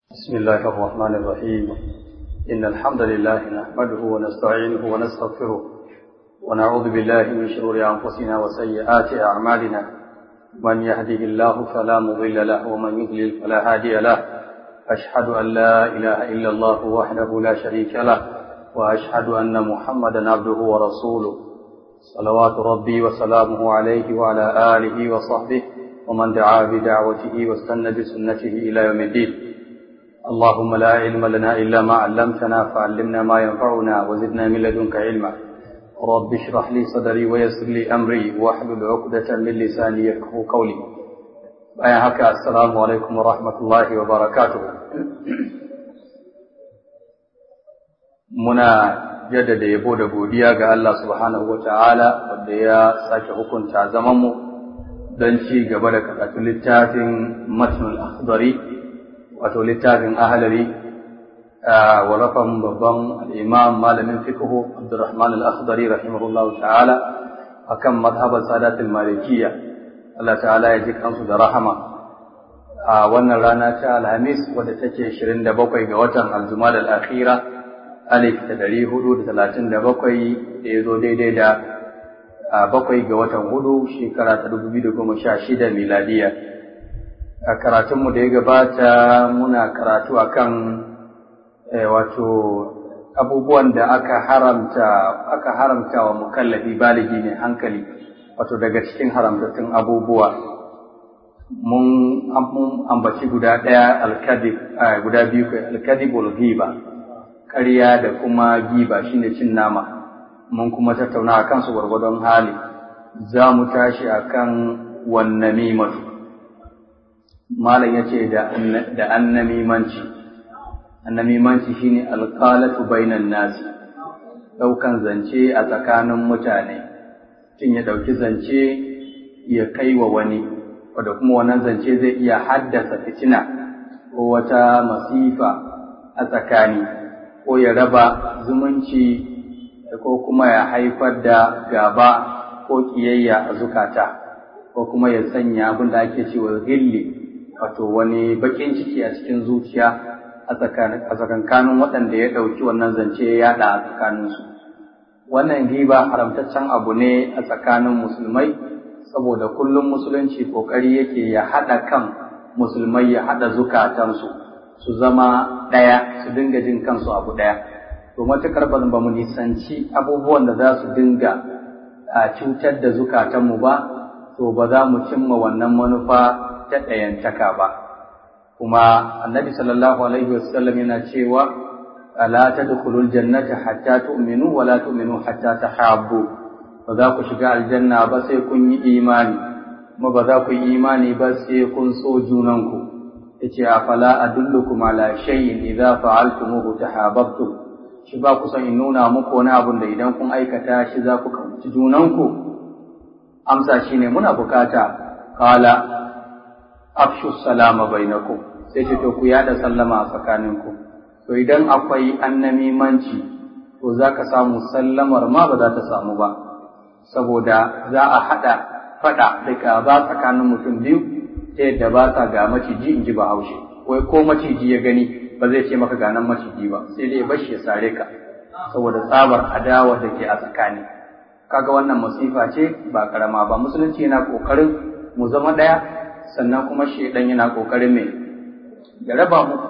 بسم الله الرحمن الرحيم إن الحمد لله نحمده ونستعينه ونستغفره ونعوذ بالله من شرور أنفسنا وسيئات أعمالنا من يهده الله فلا مضل له ومن يضلل فلا هادي له أشهد أن لا إله إلا الله وحده لا شريك له وأشهد أن محمدا عبده ورسوله صلوات ربي وسلامه عليه وعلى آله وصحبه ومن دعا بدعوته واستنى بسنته إلى يوم الدين اللهم لا علم لنا إلا ما علمتنا فعلمنا ما ينفعنا وزدنا من لدنك علما رب اشرح لي صدري ويسر لي أمري واحلل عقدة من لساني يفقه قولي bayan haka assalamu alaikum wa rahmatullahi wa barakatuh muna jaddada yabo da godiya ga Allah subhanahu wa ta'ala wanda ya sake hukunta zamanmu don ci gaba da karatun littafin matnul akhdari wato littafin ahalari wa rafan babban imam malamin fiqhu Abdurrahman al-Akhdari rahimahullah ta'ala akan madhhabar sadatul malikiyya Allah ta'ala ya ji kansu da rahama a wannan rana ta Alhamis wadda take 27 ga watan Al-Jumada al-Akhira alif da 437 da ya zo daidai da bakwai ga watan hudu shekara ta 2016 miladiya a karatunmu da ya gabata muna karatu akan wato abubuwan da aka haramta aka haramta wa mukallafi baligi ne hankali wato daga cikin haramtattun abubuwa mun ambaci guda ɗaya alkadib guda biyu kai alkadib wal ghiba ƙarya da kuma giba shine cin nama mun kuma tattauna akan su gwargwadon hali za mu tashi akan wannamimatu malam ya ce da annamimanci annamimanci shine alqalatu bainan nasi daukan zance a tsakanin mutane tun ya dauki zance ya kai wa wani wanda kuma wannan zance zai iya haddasa fitina ko wata masifa a tsakani ko ya raba zumunci ko kuma ya haifar da gaba ko kiyayya a zukata ko kuma ya sanya abin da ake cewa gilli wato wani bakin ciki a cikin zuciya a tsakankanin waɗanda ya ɗauki wannan zance ya yaɗa a tsakaninsu. Wannan riba haramtaccen abu ne a tsakanin musulmai, saboda kullum musulunci ƙoƙari yake ya haɗa kan musulmai ya haɗa zukatansu, su zama ɗaya, su dinga jin kansu abu ɗaya. To matuƙar ba mu nisanci abubuwan da za su dinga a cutar da zukatanmu ba, to ba za mu cimma wannan manufa ta ɗayantaka ba kuma annabi sallallahu alaihi wasallam yana cewa la tadkhulul jannata hatta tu'minu wa la tu'minu hatta tahabbu ba za ku shiga aljanna ba sai kun yi imani kuma ba za ku yi imani ba sai kun so junanku yace afala adullukum ala shay'in idza fa'altumuhu tahabbtum shi ba ku san in nuna muku wani abun da idan kun aikata shi za ku kauci junanku amsa shine muna bukata qala afshu salama bainakum sai ce to ku yada sallama a tsakaninku to idan akwai annamimanci to zaka samu sallamar ma ba za ta samu ba saboda za a hada fada da gaba tsakanin mutum biyu ta yadda ba sa ga maciji in ji bahaushe wai ko maciji ya gani ba zai ce maka ganan maciji ba sai dai bashi ya sare ka saboda tsabar adawa da ke a tsakani kaga wannan masifa ce ba karama ba musulunci yana kokarin mu zama daya sannan kuma shaidan yana kokarin mai ya raba mu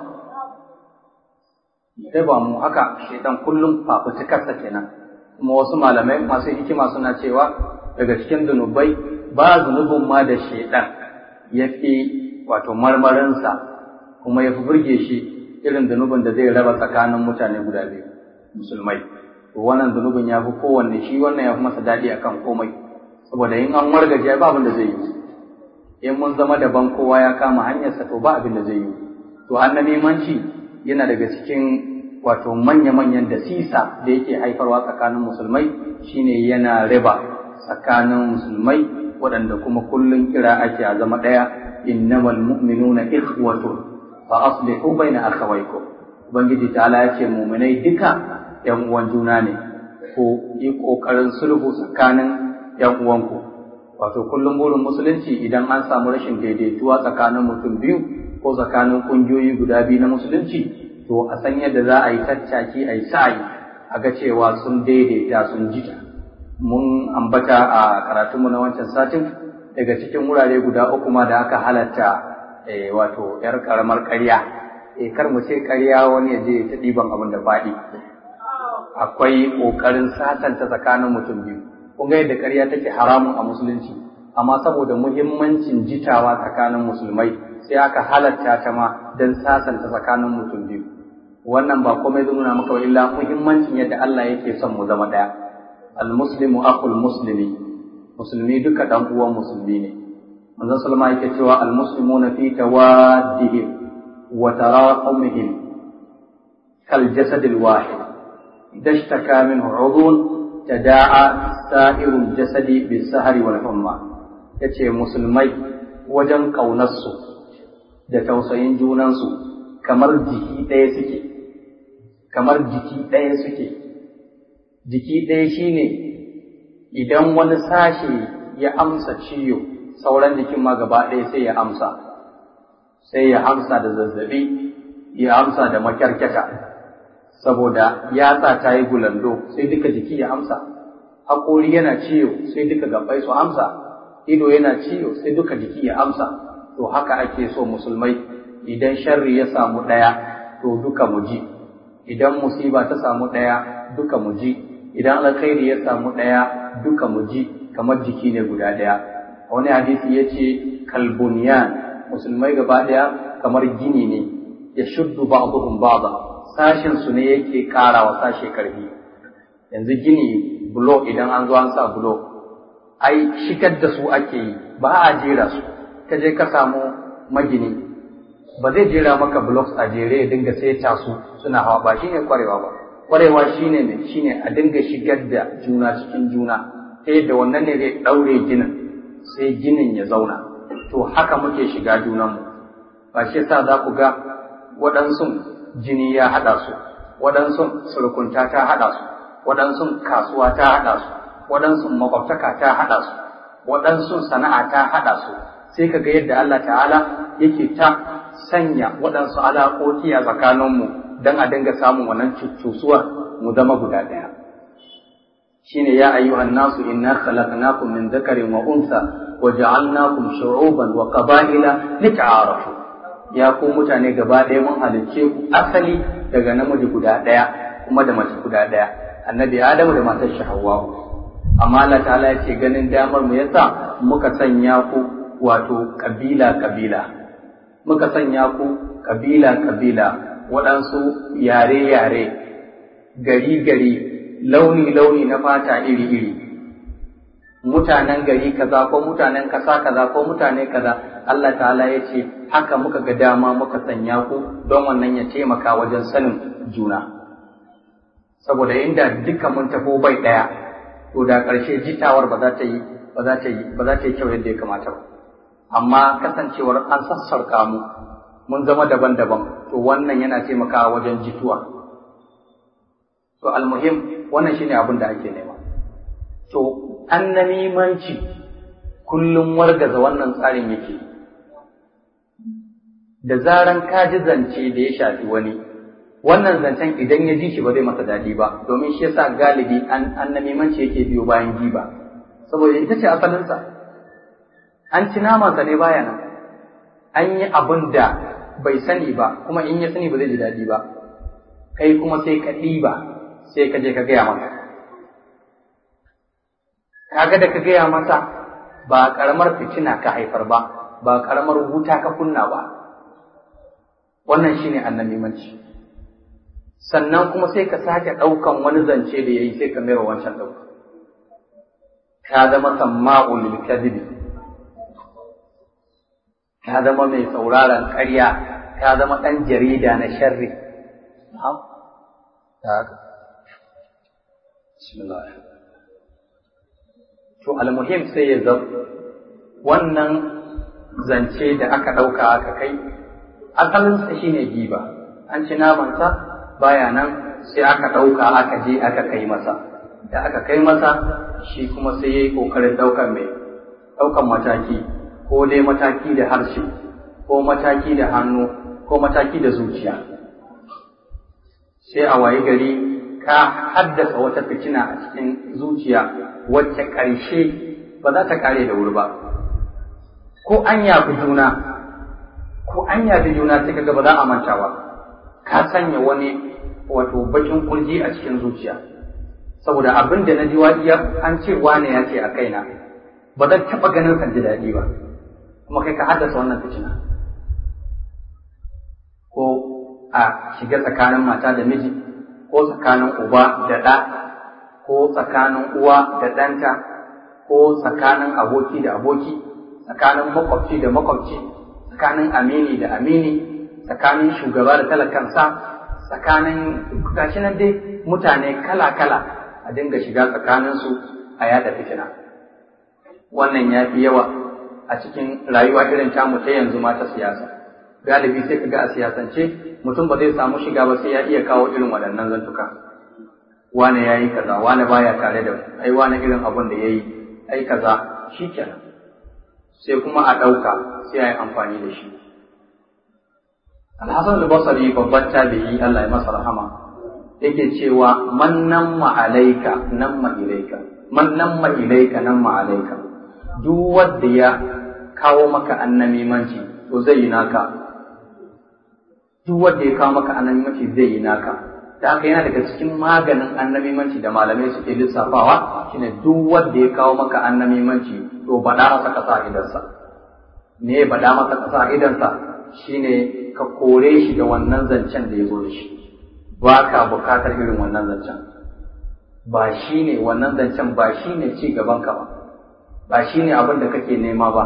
ya raba mu haka shaidan kullum fafutukarsa kenan kuma wasu malamai masu hikima suna cewa daga cikin zunubai ba zunubin ma da shaidan ya fi wato marmarinsa kuma ya fi burge shi irin zunubin da zai raba tsakanin mutane guda biyu musulmai to wannan zunubin ya fi kowanne shi wannan ya fi masa daɗi akan komai saboda in an wargaje ba abin da zai yi in mun zama daban kowa ya kama hanyarsa to ba abin da zai yi to annabimanci yana daga cikin wato manya-manyan da sisa da yake haifarwa tsakanin musulmai shine yana riba tsakanin musulmai waɗanda kuma kullum kira ake a zama ɗaya innamal mu'minuna ikhwatun fa aslihu baina akhawaykum ubangiji ta'ala ya ce mu'minai duka yan uwan juna ne ko yi kokarin sulhu tsakanin yan uwanku wato kullum burin musulunci idan an samu rashin daidaituwa tsakanin mutum biyu ko tsakanin ƙungiyoyi guda biyu na musulunci to a san yadda za a yi tattaki a yi sa'ayi a ga cewa sun daidaita sun jita mun ambata a karatunmu na wancan satin daga cikin wurare guda uku ma da aka halatta wato yar karamar ƙarya eh kar mu ce ƙarya wani ya je ta ɗiban abin da faɗi akwai ƙoƙarin sasanta tsakanin mutum biyu kun ga yadda ƙarya take haramun a musulunci amma saboda muhimmancin jitawa tsakanin musulmai sai aka halatta ta ma don sasanta tsakanin mutum biyu wannan ba komai zai nuna maka illa muhimmancin yadda Allah yake son mu zama ɗaya al-muslimu akhul muslimi musulmi duka dan uwan musulmi ne manzon sallama yake cewa al-muslimuna fi tawaddihim wa tarahumihim kal jasad al-wahid idha ishtaka minhu 'udhun tada'a sa'irul jasadi bis-sahri wal humma yace musulmai wajen ƙaunarsu da tausayin junansu kamar jiki ɗaya suke kamar jiki ɗaya suke jiki ɗaya shine idan wani sashe ya amsa ciwo sauran jikin ma gaba ɗaya sai ya amsa sai ya amsa da zazzabi ya amsa da makyarkyata saboda yatsa ta yi gulando sai duka jiki ya amsa haƙori yana ciwo sai duka gabai su amsa ido yana ciwo sai duka jiki ya amsa to haka ake so musulmai idan sharri ya samu ɗaya to duka mu ji idan musiba ta samu ɗaya duka mu ji idan alkhairi ya samu ɗaya duka mu ji kamar jiki ne guda ɗaya wani hadisi ya ce kalbuniyan musulmai gaba ɗaya kamar gini ne ya shuddu ba'duhum ba'da sashin su ne yake ƙarawa sashe karfi yanzu gini bulo idan an zo an sa bulo ai shigar da su ake yi ba a jera su ka je ka samu magini ba zai jera maka blocks a jere ya dinga saita su suna hawa ba shine kwarewa ba kwarewa shine ne shine a dinga shigar da juna cikin juna ta yadda wannan ne zai daure ginin sai ginin ya zauna to haka muke shiga junanmu ba shi yasa za ku ga waɗansu jini ya haɗa su waɗansu surukunta ta haɗa su waɗansu kasuwa ta haɗa su waɗansu makwabtaka ta haɗa su waɗansu sana'a ta haɗa su sai ka ga yadda Allah ta'ala yake ta sanya waɗansu alaƙoƙi a tsakaninmu don a dinga samun wannan cuccusuwar mu zama guda ɗaya shine ya ayyuhan nasu inna khalaqnakum min dhakarin wa unsa wa ja'alnakum shu'uban wa qaba'ila lita'arafu ya ku mutane gaba ɗaya mun halicce ku asali daga namiji guda ɗaya kuma da mace guda ɗaya annabi adamu da matar shi hawwa amma Allah ta'ala ya ce ganin damar mu yasa muka sanya ku wato kabila kabila muka sanya ku kabila kabila waɗansu yare yare gari gari launi launi na fata iri iri mutanen gari kaza ko mutanen kasa kaza ko mutane kaza Allah ta'ala ya ce haka muka ga dama muka sanya ku don wannan ya taimaka wajen sanin juna saboda inda duka mun tafo bai ɗaya to da ƙarshe jitawar ba za ta yi ba za ta yi ba za ta yi kyau yadda ya kamata ba amma kasancewar an sassarka mu mun zama daban-daban to wannan yana taimakawa wajen jituwa to almuhim wannan shine abin da ake nema to annamimanci kullum wargaza wannan tsarin yake da zaran ka ji zance da ya shafi wani wannan zancen idan ya ji shi ba zai masa daɗi ba domin shi yasa galibi an annamimanci yake biyo bayan giba saboda ita ce asalinsa an ci namansa ne baya nan an yi abin da bai sani ba kuma in ya sani ba zai ji daɗi ba kai kuma sai ka ɗiba sai ka je ka gaya masa kaga da ka gaya masa ba ƙaramar fitina ka haifar ba ba ƙaramar wuta ka kunna ba wannan shine annamimanci sannan kuma sai ka sake ɗaukan wani zance da ya yi sai ka mera wancan ɗauka ka zama samma'u lil kadhibi ka zama mai sauraron ƙarya ka zama ɗan jarida na sharri na'am ta haka bismillah to almuhim sai ya zau wannan zance da aka ɗauka aka kai asalinsa shine giba an ci namansa baya nan sai aka ɗauka aka je aka kai masa da aka kai masa shi kuma sai ya yi ƙoƙarin ɗaukan mai ɗaukan mataki ko dai mataki da harshe ko mataki da hannu ko mataki da zuciya sai a wayi gari ka haddasa wata fitina a cikin zuciya wacce ƙarshe ba za ta kare da wuri ba ko an yafi juna ko an yafi juna sai kaga ba za a manta ba ka sanya wani wato bakin kurji a cikin zuciya saboda abin da na ji wadiya an ce wane ya ce a kaina ba zan taɓa ganin san ji daɗi ba kuma kai ka haddasa wannan fitina ko a shiga tsakanin mata da miji ko tsakanin uba da ɗa ko tsakanin uwa da ɗanta ko tsakanin aboki da aboki tsakanin makwabci da makwabci tsakanin amini da amini tsakanin shugaba da talakansa tsakanin gashi nan dai mutane kala-kala a dinga shiga tsakaninsu a yada fitina wannan ya fi yawa a cikin rayuwa irin tamu ta yanzu ma ta siyasa galibi sai kaga a siyasance mutum ba zai samu shiga ba sai ya iya kawo irin waɗannan zantuka wane ya yi kaza wane baya tare da ai wane irin abun da ya yi ai kaza shi kenan sai kuma a ɗauka sai a yi amfani da shi alhassan al-basri babban tabi'i Allah ya masa rahama yake cewa man namma alaika namma ilaika man namma ilaika namma alaika duk wanda ya kawo maka annamimanci to zai yi naka duk wanda ya kawo maka annamimanci zai yi naka da haka yana daga cikin maganin annamimanci da malamai suke lissafawa shine duk wanda ya kawo maka annamimanci to bada masa kasa a idansa me bada masa kasa a idansa shine ka kore shi da wannan zancen da ya zo da shi ba ka bukatar irin wannan zancen ba shi ne wannan zancen ba shi ne ci gabanka ba ba shi ne abin da kake nema ba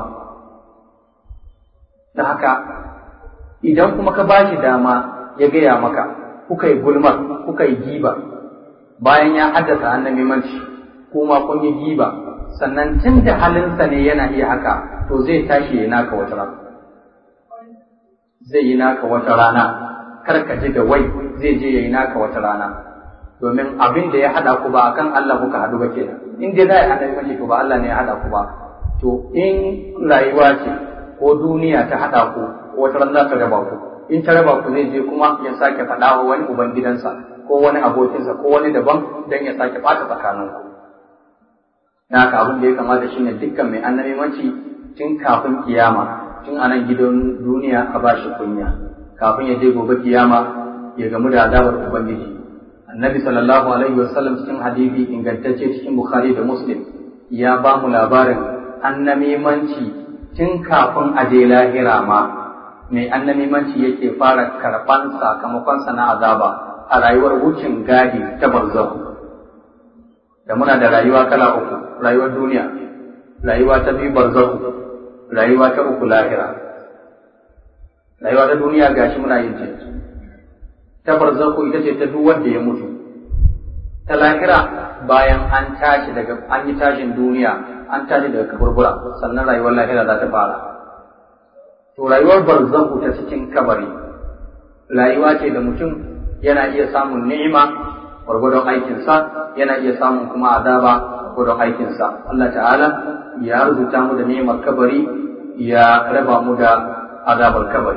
da haka idan kuma ka ba shi dama ya gaya maka kuka yi gulmar kuka yi giba bayan ya haddasa annabimanci kuma kun yi giba sannan tun da halinsa ne yana iya haka to zai tashi ya naka wata rana zai yi naka wata rana kar ka ji da wai zai je ya yi naka wata rana domin abin da ya haɗa ku ba akan Allah kuka haɗu ba kenan in dai za a haɗa mace to ba Allah ne ya haɗa ku ba to in rayuwa ce ko duniya ta haɗa ku wata ran za ta raba ku in ta raba ku zai je kuma ya sake faɗa wa wani uban gidansa ko wani abokinsa ko wani daban don ya sake ɓata tsakaninku na haka abin da ya kamata shine dukkan mai annabimanci tun kafin kiyama tun a nan gidan duniya a ba shi kunya kafin ya je gobe kiyama ya gamu da azabar ubangiji annabi sallallahu alaihi wasallam cikin hadisi ingantacce cikin bukhari da muslim ya ba mu labarin annamimanci tun kafin a je lahira ma mai annamimanci yake fara karɓan sakamakonsa na azaba a rayuwar wucin gadi ta barzahu da muna da rayuwa kala uku rayuwar duniya rayuwa ta biyu barzahu rayuwa ta uku lahira rayuwa ta duniya gashi muna yin ce ta barzaku ita ce ta duk wanda ya mutu ta lahira bayan an tashi daga an yi tashin duniya an tashi daga kaburbura sannan rayuwar lahira za ta fara to rayuwar barzaku ta cikin kabari rayuwa ce da mutum yana iya samun ni'ima gwargwadon aikinsa yana iya samun kuma azaba gwargwadon aikinsa Allah ta'ala ya rubuta mu da ni'imar kabari ya raba mu da azabar kabari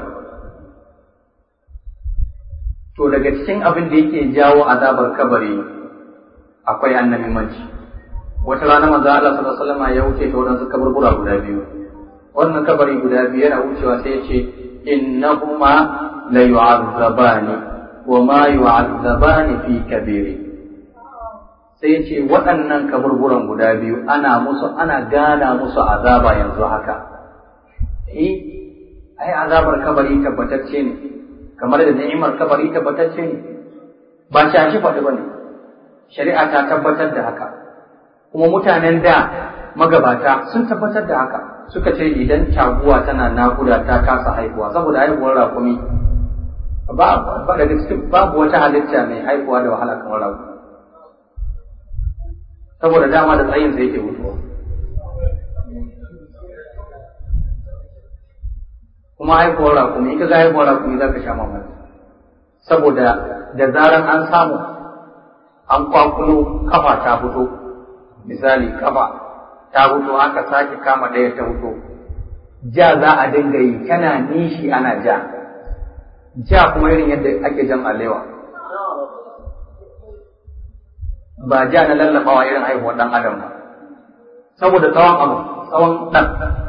to daga cikin abin da yake jawo azabar kabari akwai annabimanci wata rana manzo Allah sallallahu alaihi wasallam ya wuce ta wadansu kaburbura guda biyu wannan kabari guda biyu yana wucewa sai ya ce innahuma la yu'azzabani wa ma yu'azzabani fi kabiri sai ya ce waɗannan kaburburan guda biyu ana musu ana gana musu azaba yanzu haka eh ai azabar kabari tabbatacce ne kamar da ni'imar kabari tabbatacce ne ba shashi faɗi ba ne shari'a ta tabbatar da haka kuma mutanen da magabata sun tabbatar da haka suka ce idan taguwa tana nakuda ta kasa haihuwa saboda haihuwar rakumi ba ba daga cikin babu wata halitta mai haihuwa da wahala kamar rakumi saboda dama da tsayin sa yake mutuwa kuma haihuwar rakumi in ka ga haihuwar rakumi za ka sha mamaki saboda da zaran an samu an kwakulo kafa ta fito misali kafa ta fito aka sake kama ɗaya ta fito ja za a dinga yi tana nishi ana ja ja kuma irin yadda ake jan alewa ba ja na lallabawa irin haihuwar ɗan adam ba saboda tsawon abu tsawon ɗan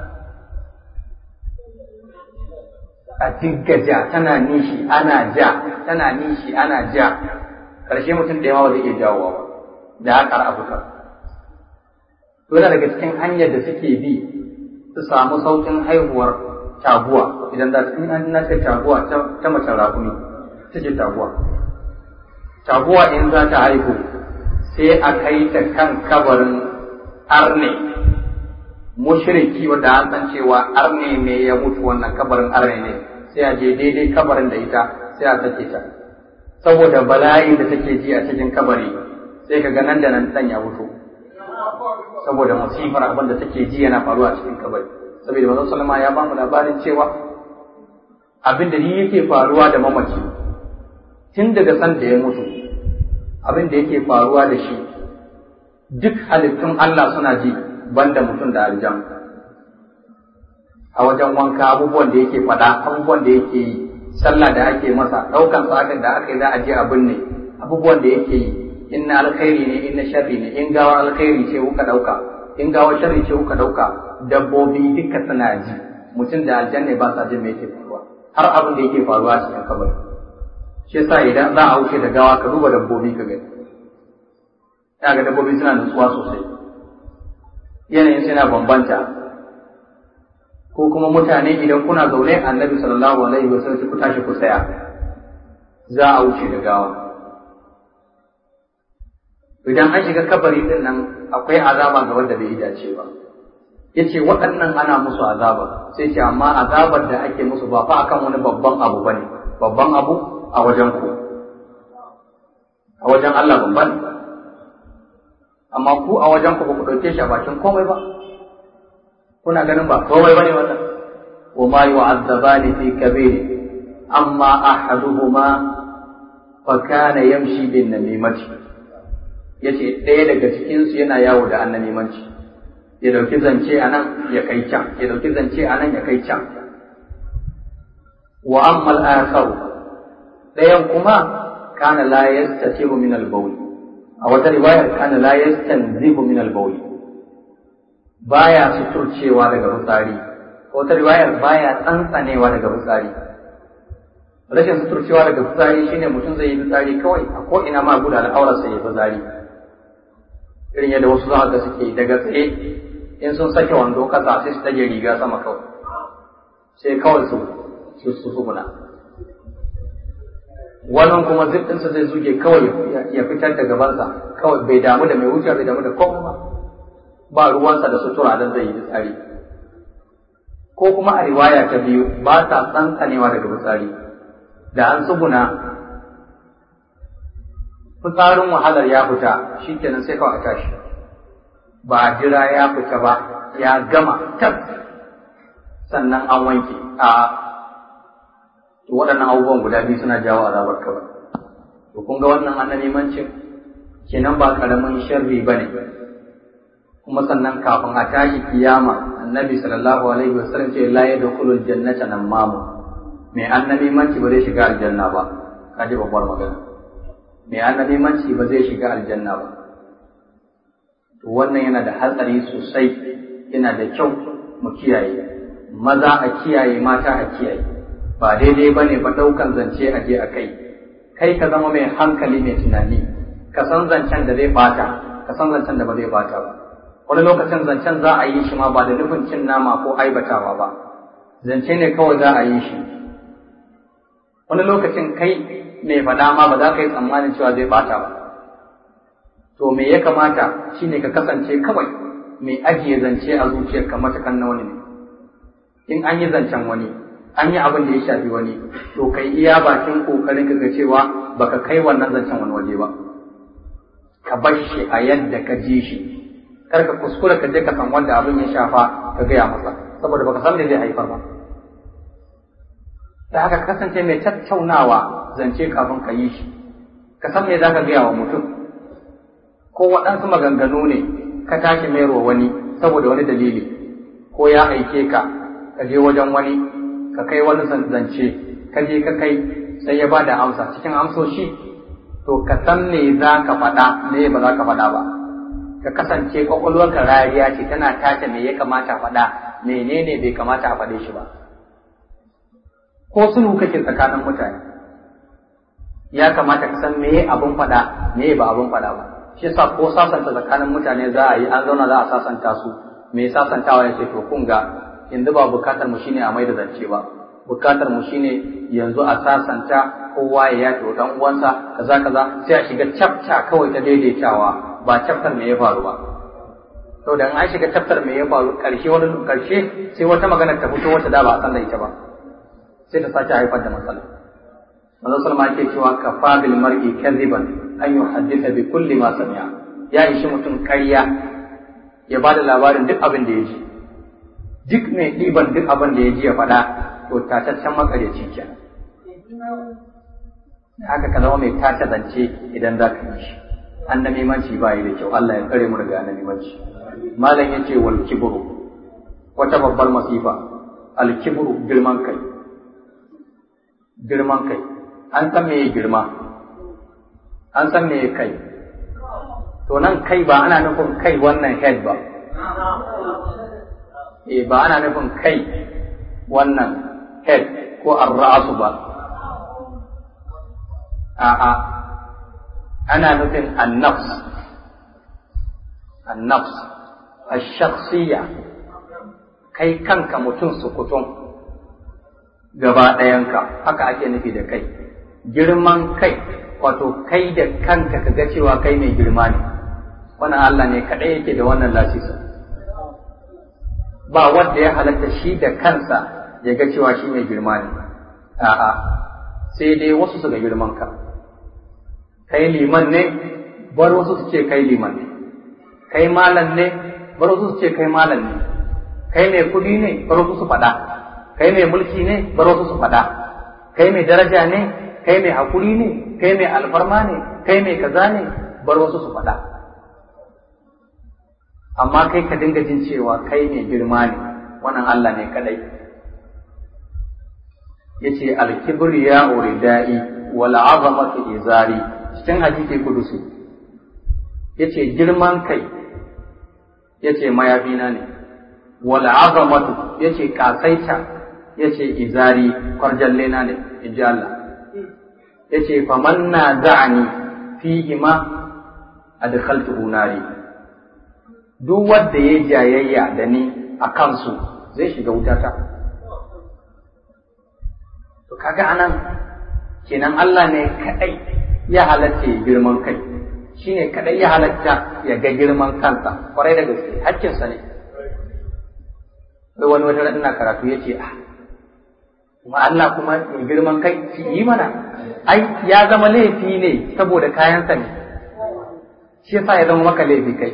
a dinga ja tana nishi ana ja tana nishi ana ja ƙarshe mutum da yawa ba zai iya jawowa ba da haka a fitar to yana daga cikin hanyar da suke bi su samu saukin haihuwar taguwa idan za su in an nace taguwa ta mace rakumi take taguwa taguwa in za ta haihu sai a kai ta kan kabarin arne mushriki wanda an san cewa arne ne ya mutu wannan kabarin arne ne sai a je daidai kabarin da ita sai a sake ta saboda bala'in da take ji a cikin kabari sai ka ga nan da nan dan ya mutu saboda masifar abin da take ji yana faruwa cikin kabari saboda manzon sallama ya ba mu labarin cewa abin da yake faruwa da mamaci tun daga san da ya mutu abin da yake faruwa da shi duk halittun Allah suna ji banda mutum da aljan a wajen wanka abubuwan da yake faɗa abubuwan da yake yi sallah da ake masa ɗaukan tsakin da aka yi za a je abin ne abubuwan da yake yi in na alkhairi ne in na sharri ne in gawa alkhairi ce kuka dauka in gawa sharri ce kuka dauka dabbobi duka suna ji mutum da aljanna ba sa jin me yake faruwa har abin da yake faruwa a cikin kabari shi yasa idan za a wuce da gawa ka duba dabbobi ka gani ya ga dabbobi suna nutsuwa sosai yanayin suna bambanta ko kuma mutane idan kuna zaune annabi sallallahu alaihi wasallam ku tashi ku tsaya za a wuce da gawa idan an shiga kabari din nan akwai azaba ga wanda bai dace ba yace waɗannan ana musu azaba sai ce amma azabar da ake musu ba fa akan wani babban abu bane babban abu a wajen ku a wajen Allah babban amma ku a wajen ku ba ku dauke shi a bakin komai ba kuna ganin ba komai bane wannan wa ma yu'azzabani fi kabir amma ahaduhuma fa kana yamshi bin namimati ya ce ɗaya daga cikinsu yana yawo da annanimanci ya ɗauki zance a nan ya kai can ya ɗauki zance a nan ya kai can wa ammal akharu ɗayan kuma kana la yastatibu min al-bawl a wata riwayar kana la yastanzihu min al-bawl baya suturcewa daga fitsari wata riwayar baya tsantsanewa daga fitsari rashin suturcewa daga fitsari shine mutum zai yi fitsari kawai a ko ina ma guda al'aurarsa ya fitsari irin yadda wasu za ga suke daga tsaye in sun sake wando kasa sai su tage riga sama kawai sai kawai su su su suguna wannan kuma zikinsa zai zuge kawai ya fitar da gabansa kawai bai damu da mai wuce bai damu da komai ba ba ruwansa da sutura don zai yi fitsari ko kuma a riwaya ta biyu ba ta tsantsanewa daga fitsari da an tsuguna fitsarin wahalar ya fita shi kenan sai kawai a tashi ba a jira ya fita ba ya gama tab sannan an wanke a waɗannan abubuwan guda biyu suna jawo azabar kawai to kun ga wannan annamimancin kenan ba karamin sharri ba ne kuma sannan kafin a tashi kiyama annabi sallallahu alaihi wasallam ce la yadkhulu aljannata namamu mai annamimanci ba zai shiga aljanna ba kaji babbar magana mai annabimanci ba zai shiga aljanna ba to wannan yana da hatsari sosai yana da kyau mu kiyaye maza a kiyaye mata a kiyaye ba daidai bane ba daukan zance a je a kai kai ka zama mai hankali mai tunani ka san zancen da zai bata ka san zancen da ba zai bata ba wani lokacin zancen za a yi shi ma ba da nufin cin nama ko aibatawa ba zance ne kawai za a yi shi wani lokacin kai mai faɗa ma ba za ka yi tsammanin cewa zai bata ba to me ya kamata shine ka kasance kawai mai ajiye zance a zuciyarka matakan na wani ne in an yi zancen wani an yi abin da ya shafi wani to kai iya bakin kokarin ka ga cewa baka kai wannan zancen wani waje ba ka bar shi a yadda ka ji shi kar ka kuskura ka je ka san wanda abin ya shafa ka gaya masa saboda baka san me zai haifar ba da haka kasance mai tattaunawa zance kafin ka yi shi ka san me za ka gaya wa mutum ko waɗansu maganganu ne ka tashi mayarwa wani saboda wani dalili ko ya aike ka ka je wajen wani ka kai wani zance ka je ka kai sai ya ba da amsa cikin amsoshi to ka san me za ka faɗa me ba za ka faɗa ba ka kasance kwakwalwarka rariya ce tana tace me ya kamata a faɗa menene bai kamata a faɗe shi ba ko sulhu kake tsakanin mutane ya kamata ka san me abun faɗa me ba abun faɗa ba shi yasa ko sasanta tsakanin mutane za a yi an zauna za a sasanta su me sasantawa ya ce to kun ga yanzu ba bukatar mu shine a mai da zance ba bukatar mu shine yanzu a sasanta kowa ya yafe wa dan uwansa kaza kaza sai a shiga chapter kawai ta daidaitawa ba chapter me ya faru ba to dan an shiga chapter me ya faru karshe wani karshe sai wata magana ta fito wata da ba a san da ita ba sai ta sake haifar da matsala manzo sallama yake cewa kafa bil mar'i kadhiban an yuhaddisa bi kulli ma sami'a ya ishi mutum ƙarya ya bada labarin duk abin da ya ji duk mai ɗiban duk abin da ya ji ya faɗa to tataccen makaryaci kenan haka ka zama mai tace zance idan za ka yi shi an da mimanci ba yi da kyau Allah ya kare mu daga na mimanci malam yace wal kibru wata babbar masifa al kibru girman kai girman kai an san me girma an san me kai to nan kai ba ana nufin kai wannan head ba eh ba ana nufin kai wannan head ko ar-ra'su ba a'a ana nufin an-nafs an-nafs ash-shakhsiyya kai kanka mutum sukutun gaba ɗayanka haka ake nufi da kai girman kai wato kai da kanka ka ga cewa kai mai girma ne wannan Allah ne kaɗai yake da wannan lasisa ba wanda ya halatta shi da kansa ya ga cewa shi mai girma ne a'a sai dai wasu su ga girman ka kai liman ne bar wasu su ce kai liman ne kai malam ne bar wasu su ce kai malam ne kai mai kuɗi ne bar wasu su faɗa kai mai mulki ne bar wasu su faɗa kai mai daraja ne kai mai hakuri ne kai mai alfarma ne kai mai kaza ne bar wasu su faɗa amma kai ka dinga jin cewa kai mai girma ne wannan Allah ne kadai yace al-kibriya uridai wal azamatu izari cikin hadisi kudusi yace girman kai yace mayafina ne wal azamatu yace kasaita yace izari kwarjallena ne inji Allah yace faman na za'ani fihi ma adkhaltuhu nari duk wanda ya jayayya da ni a kansu zai shiga wutata to kaga anan kenan Allah ne kadai ya halatta ya girman kai shine kadai ya halatta ya ga girman kansa kwarai da gaske hakkinsa ne wani wata ina karatu yace ah kuma Allah kuma mai girman kai ki yi mana ai ya zama laifi ne saboda kayansa ne shi yasa ya zama maka laifi kai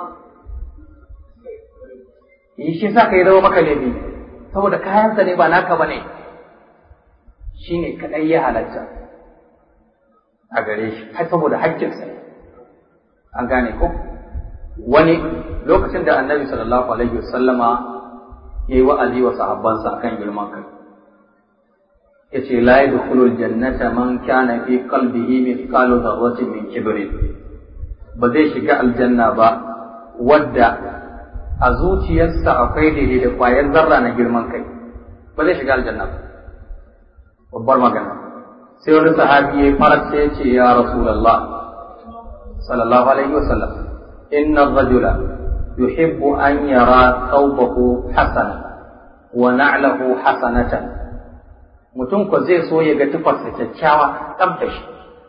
yi shi yasa ka ya zama maka laifi saboda kayansa ne ba naka bane shi ne kaɗai ya halatta a gare shi har saboda haƙƙinsa an gane ko wani lokacin da annabi sallallahu alaihi wasallama ya yi wa'azi wa sahabbansa akan girman kai yace la yadkhulul jannata man kana fi qalbihi mithqalu dharratin min kibrin ba zai shiga aljanna ba wadda a zuciyarsa akwai daidai da kwayar zarra na girman kai ba zai shiga aljanna ba babbar magana sai wani sahabi ya farat sai ya ce ya rasulullah sallallahu alaihi wasallam inna ar-rajula yuhibbu an yara thawbahu hasana wa na'lahu hasanatan mutum ko zai so ya ga tufarsa kyakkyawa tsabta shi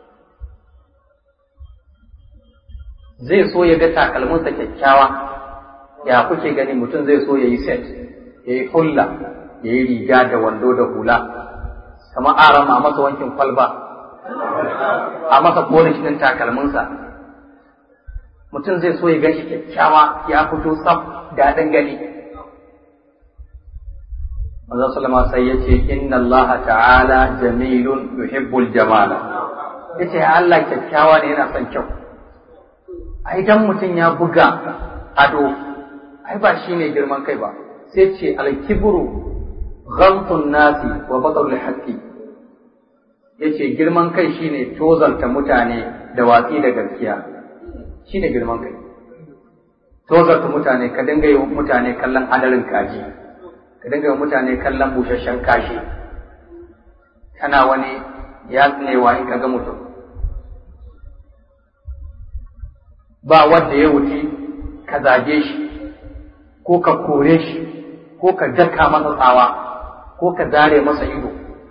zai so ya ga takalminsa kyakkyawa ya kuke gani mutum zai so ya yi set ya yi hulla ya yi riga da wando da hula kamar aram a masa wankin kwalba a masa polish ɗin takalminsa mutum zai so ya gan shi kyakkyawa ya fito saf daɗin gani Manzon Sallama sai ya ce, Inna Allah ta'ala jamilun yuhibbul jamala. Ya ce, Allah kyakkyawa ne yana son kyau. Ai, dan mutum ya buga ado, ai ba shi ne girman kai ba, sai ce alkibru ghamtun nasi wa batarul haqqi yace girman kai shine tozarta mutane da watsi da gaskiya shine girman kai tozarta mutane ka dinga yi mutane kallon hadarin kaji ka dinga yi mutane kallon busasshen kashi kana wani ya tsinewa in ka ga mutum ba wanda ya wuce ka zage shi ko ka kore shi ko ka daka masa tsawa ko ka zare masa ido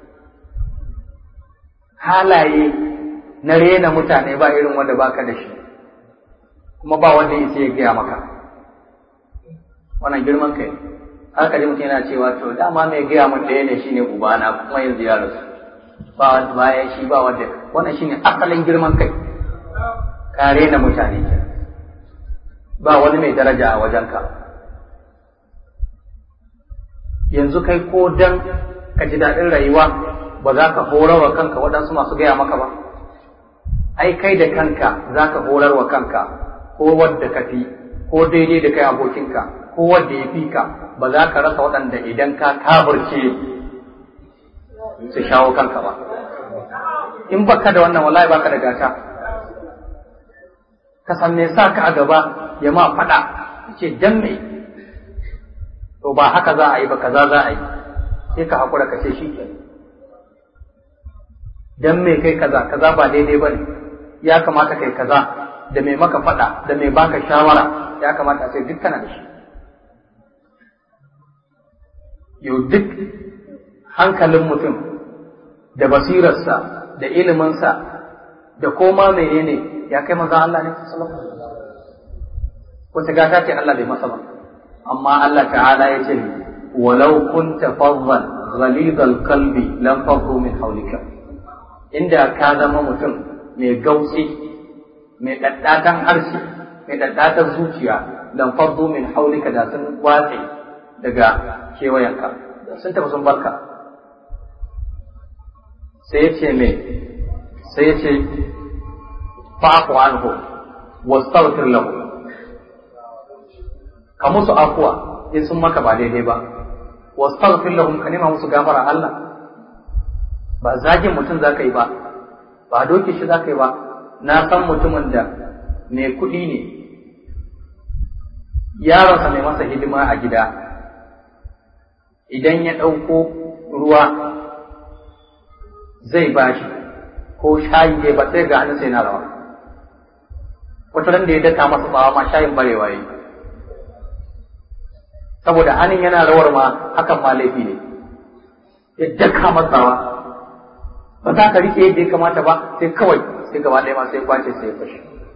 halaye na rena mutane ba irin wanda baka da shi kuma ba wanda ya ya gaya maka wannan girman kai haka ji mutum yana cewa to dama mai gaya mun ɗaya ne shine ubana kuma yanzu ya rasu ba wanda bayan shi ba wanda wannan shine asalin girman kai ka rena mutane ke ba wani mai daraja a wajenka yanzu kai ko dan ka ji daɗin rayuwa ba za ka horar wa kanka waɗansu masu gaya maka ba ai kai da kanka za ka horar wa kanka ko wadda ka fi ko daidai da kai abokinka ko wadda ya fi ka ba za ka rasa waɗanda idan ka kaburce su shawo kanka ba in baka da wannan wallahi baka da gata ka san me sa ka a gaba ya ma faɗa ce dan me to ba haka za a yi ba kaza za a yi sai ka haƙura ka ce shi ke dan me kai kaza kaza ba daidai ba ne ya kamata kai kaza da mai maka faɗa da mai baka shawara ya kamata a ce duk kana da shi yau duk hankalin mutum da basirarsa da iliminsa da koma menene ya kai maza Allah ne sallallahu alaihi wata gata ce Allah bai masa ba amma Allah ta'ala ya ce walau kunta faddan ghalidal qalbi lam faddu min hawlika inda ka zama mutum mai gautsi mai daddatan harshe mai daddatan zuciya lam faddu min hawlika da sun watse daga kewayenka sun tafi sun barka sai ya ce me sai ya ce fa'afu anhu wastaghfir lahu ka musu afuwa in sun maka ba daidai ba wastaghfir lahum ka nema musu gafara Allah ba zagin mutum zaka yi ba ba doke shi zaka yi ba na san mutumin da mai kuɗi ne yaronsa mai masa hidima a gida idan ya ɗauko ruwa zai bashi ko shayi ne ba sai ga hannun sai na rawa wata ran da ya daka masa tsawa ma shayin barewa yi saboda hannun yana rawar ma hakan ma laifi ne ya daka masa tsawa ba za ka rike yadda ya kamata ba sai kawai sai gaba ɗaya ma sai kwace sai ya fashe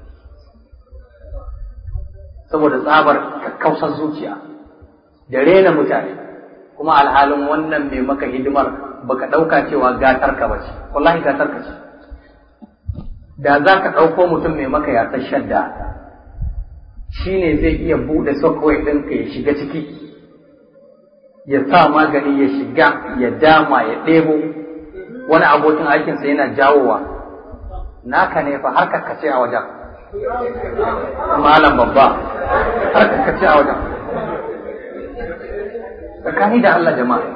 saboda tsabar kakkausar zuciya da rena mutane kuma alhalin wannan mai maka hidimar baka ɗauka cewa gatar ka bace wallahi gatar ka ce da za ka ɗauko mutum mai maka yatsar shadda shi ne zai iya buɗe software ɗinka ya shiga ciki ya sa magani ya shiga ya dama ya ɗebo wani abokin aikinsa yana jawowa naka ne fa har kakkace a wajen malam babba har kakkace a wajen tsakani da Allah jama'a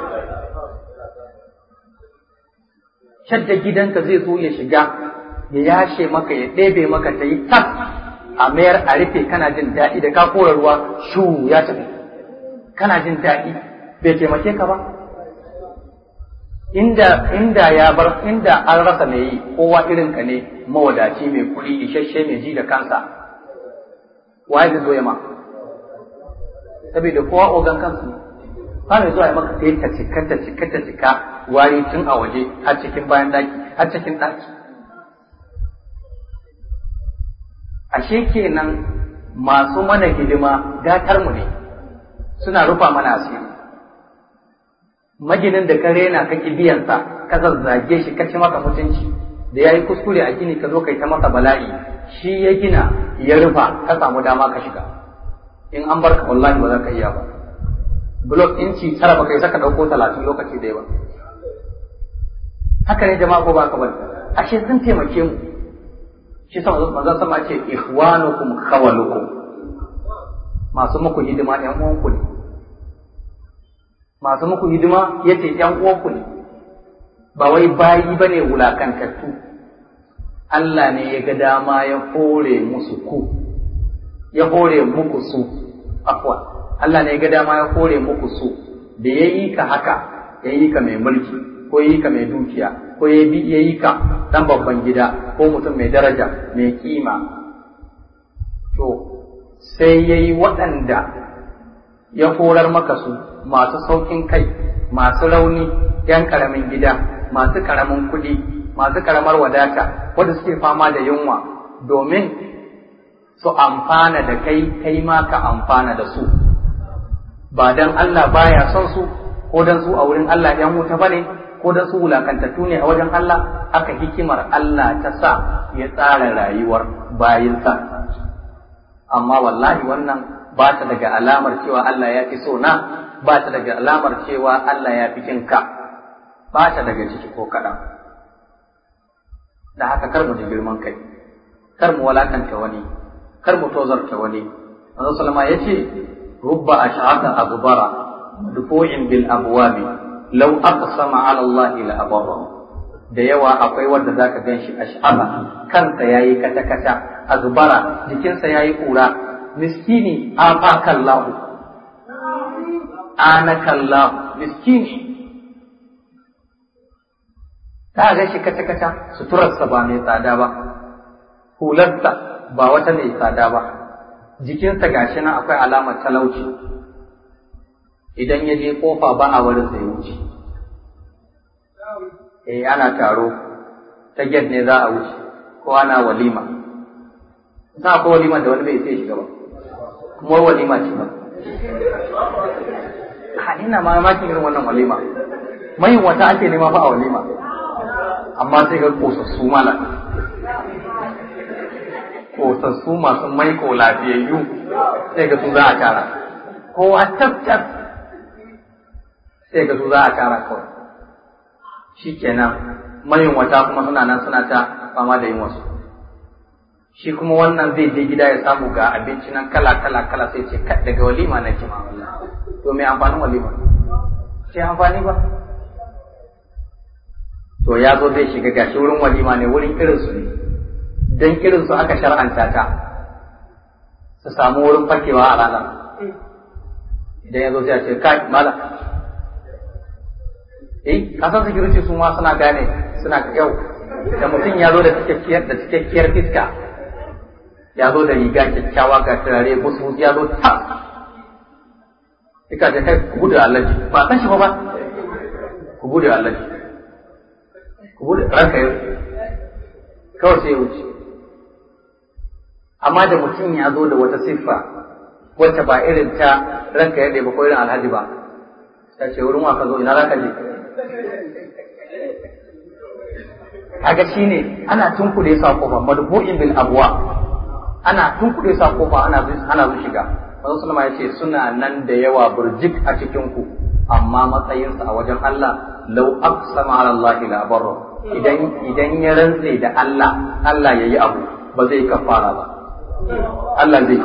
shadda gidanka zai so ya shiga ya yashe maka ya ɗebe maka ta yi tas a mayar a rufe kana jin daɗi da ka kora ruwa shu ya tafi kana jin daɗi bai taimake ka ba inda inda ya bar inda an rasa mai yi kowa irin ka ne mawadaci mai kuɗi isasshe mai ji da kansa waye zai zo ya ma saboda kowa ogan kansu ne ba mai zuwa ya maka sai ta cika ta cika ta cika wari tun a waje har cikin bayan daki har cikin daki ashe kenan masu mana hidima gatar mu ne suna rufa mana asiri maginin da ka rena ka biyansa ka zazzage shi ka ci masa mutunci da yayi kuskure a gini ka zo kai ta masa bala'i shi ya gina ya rufa ka samu dama ka shiga in an barka wallahi ba za ka iya ba blok inci tara ba kai saka dauko talatin lokaci da ba haka ne jama'a ko ba ka bari ashe sun taimake mu shi sa manzon sama ce ikhwanukum khawalukum masu muku hidima ɗan uwanku ne masu muku hidima yace ƴan uwanku ne ba wai bayi bane wulakantattu Allah ne ya ga dama ya hore musu ku ya hore muku su afwa Allah ne ya ga dama ya hore muku su da ya yi ka haka ya yi ka mai mulki ko ya yi ka mai dukiya ko ya yi ka dan babban gida ko mutum mai daraja mai kima to sai ya yi waɗanda ya horar maka su masu saukin kai masu rauni yan ƙaramin gida masu ƙaramin kuɗi masu ƙaramar wadata wanda suke fama da yunwa domin su amfana da kai kai ma ka amfana da su ba dan Allah baya son su ko dan su a wurin Allah ‘yan wuta bane ko dan su wulakantattu ne a wajen Allah haka hikimar Allah ta sa ya tsara rayuwar bayinsa amma wallahi wannan ba ta daga alamar cewa Allah ya fi so na ba ta daga alamar cewa Allah ya fi kinka ba ta daga ciki ko kaɗan da haka kar mu ji girman kai kar mu walakanta wani kar mu tozarta wani manzo sallama yace rubba ash'ata aghbara madfu'in bil abwabi law aqsama ala Allah la abarra da yawa akwai wanda zaka ganshi ash'aba kansa yayi kata kata aghbara jikinsa yayi kura miskini afakallahu anakallahu miskini ta ga shi kata kata suturarsa ba mai tsada ba hularsa ba wata mai tsada ba jikinsa gashi nan akwai alamar talauci idan ya je kofa ba a wurin sai wuce eh ana taro ta gate ne za a wuce ko ana walima za ko walima da wani bai sai shiga ba kuma walima ce ba a ina mamakin irin wannan walima mai wata ake nema fa a walima amma sai ga kosassu mala kosassu masu maiko lafiyayyu sai ga su za a tara kowa tabtab sai ga su za a tara kawai shi kenan mayin wata kuma suna nan suna ta fama da yin wasu shi kuma wannan zai je gida ya samu ga abinci nan kala kala kala sai ce daga walima na kima to mai amfanin walima sai amfani ba to ya zo zai shiga gashi wurin walima ne wurin irinsu ne don irinsu aka shar'anta ta su samu wurin fakewa a ranar idan ya zo sai a ce kai mala eh kasan security su ma suna gane suna yau da mutum ya zo da cikakkiyar da cikakkiyar fiska ya zo da riga kyakkyawa ga turare musu ya zo ta Ika ce kai ku bude allaji ba san shi ba ba ku bude allaji ku bude ranka yau kawai sai ya wuce amma da mutum ya zo da wata siffa wacce ba irin ta ranka ya ba ko irin alhaji ba ta ce wurin wa ka zo ina za ka je kaga shine ana tunkuɗe sa kofa madbu'in bil abwa ana tunkuɗe sa kofa ana ana zu shiga manzo sallama ya ce suna nan da yawa burjik a cikin ku amma matsayinsa a wajen Allah law aqsama ala Allah la barra idan idan ya rantse da Allah Allah yayi abu ba zai kafara ba Allah zai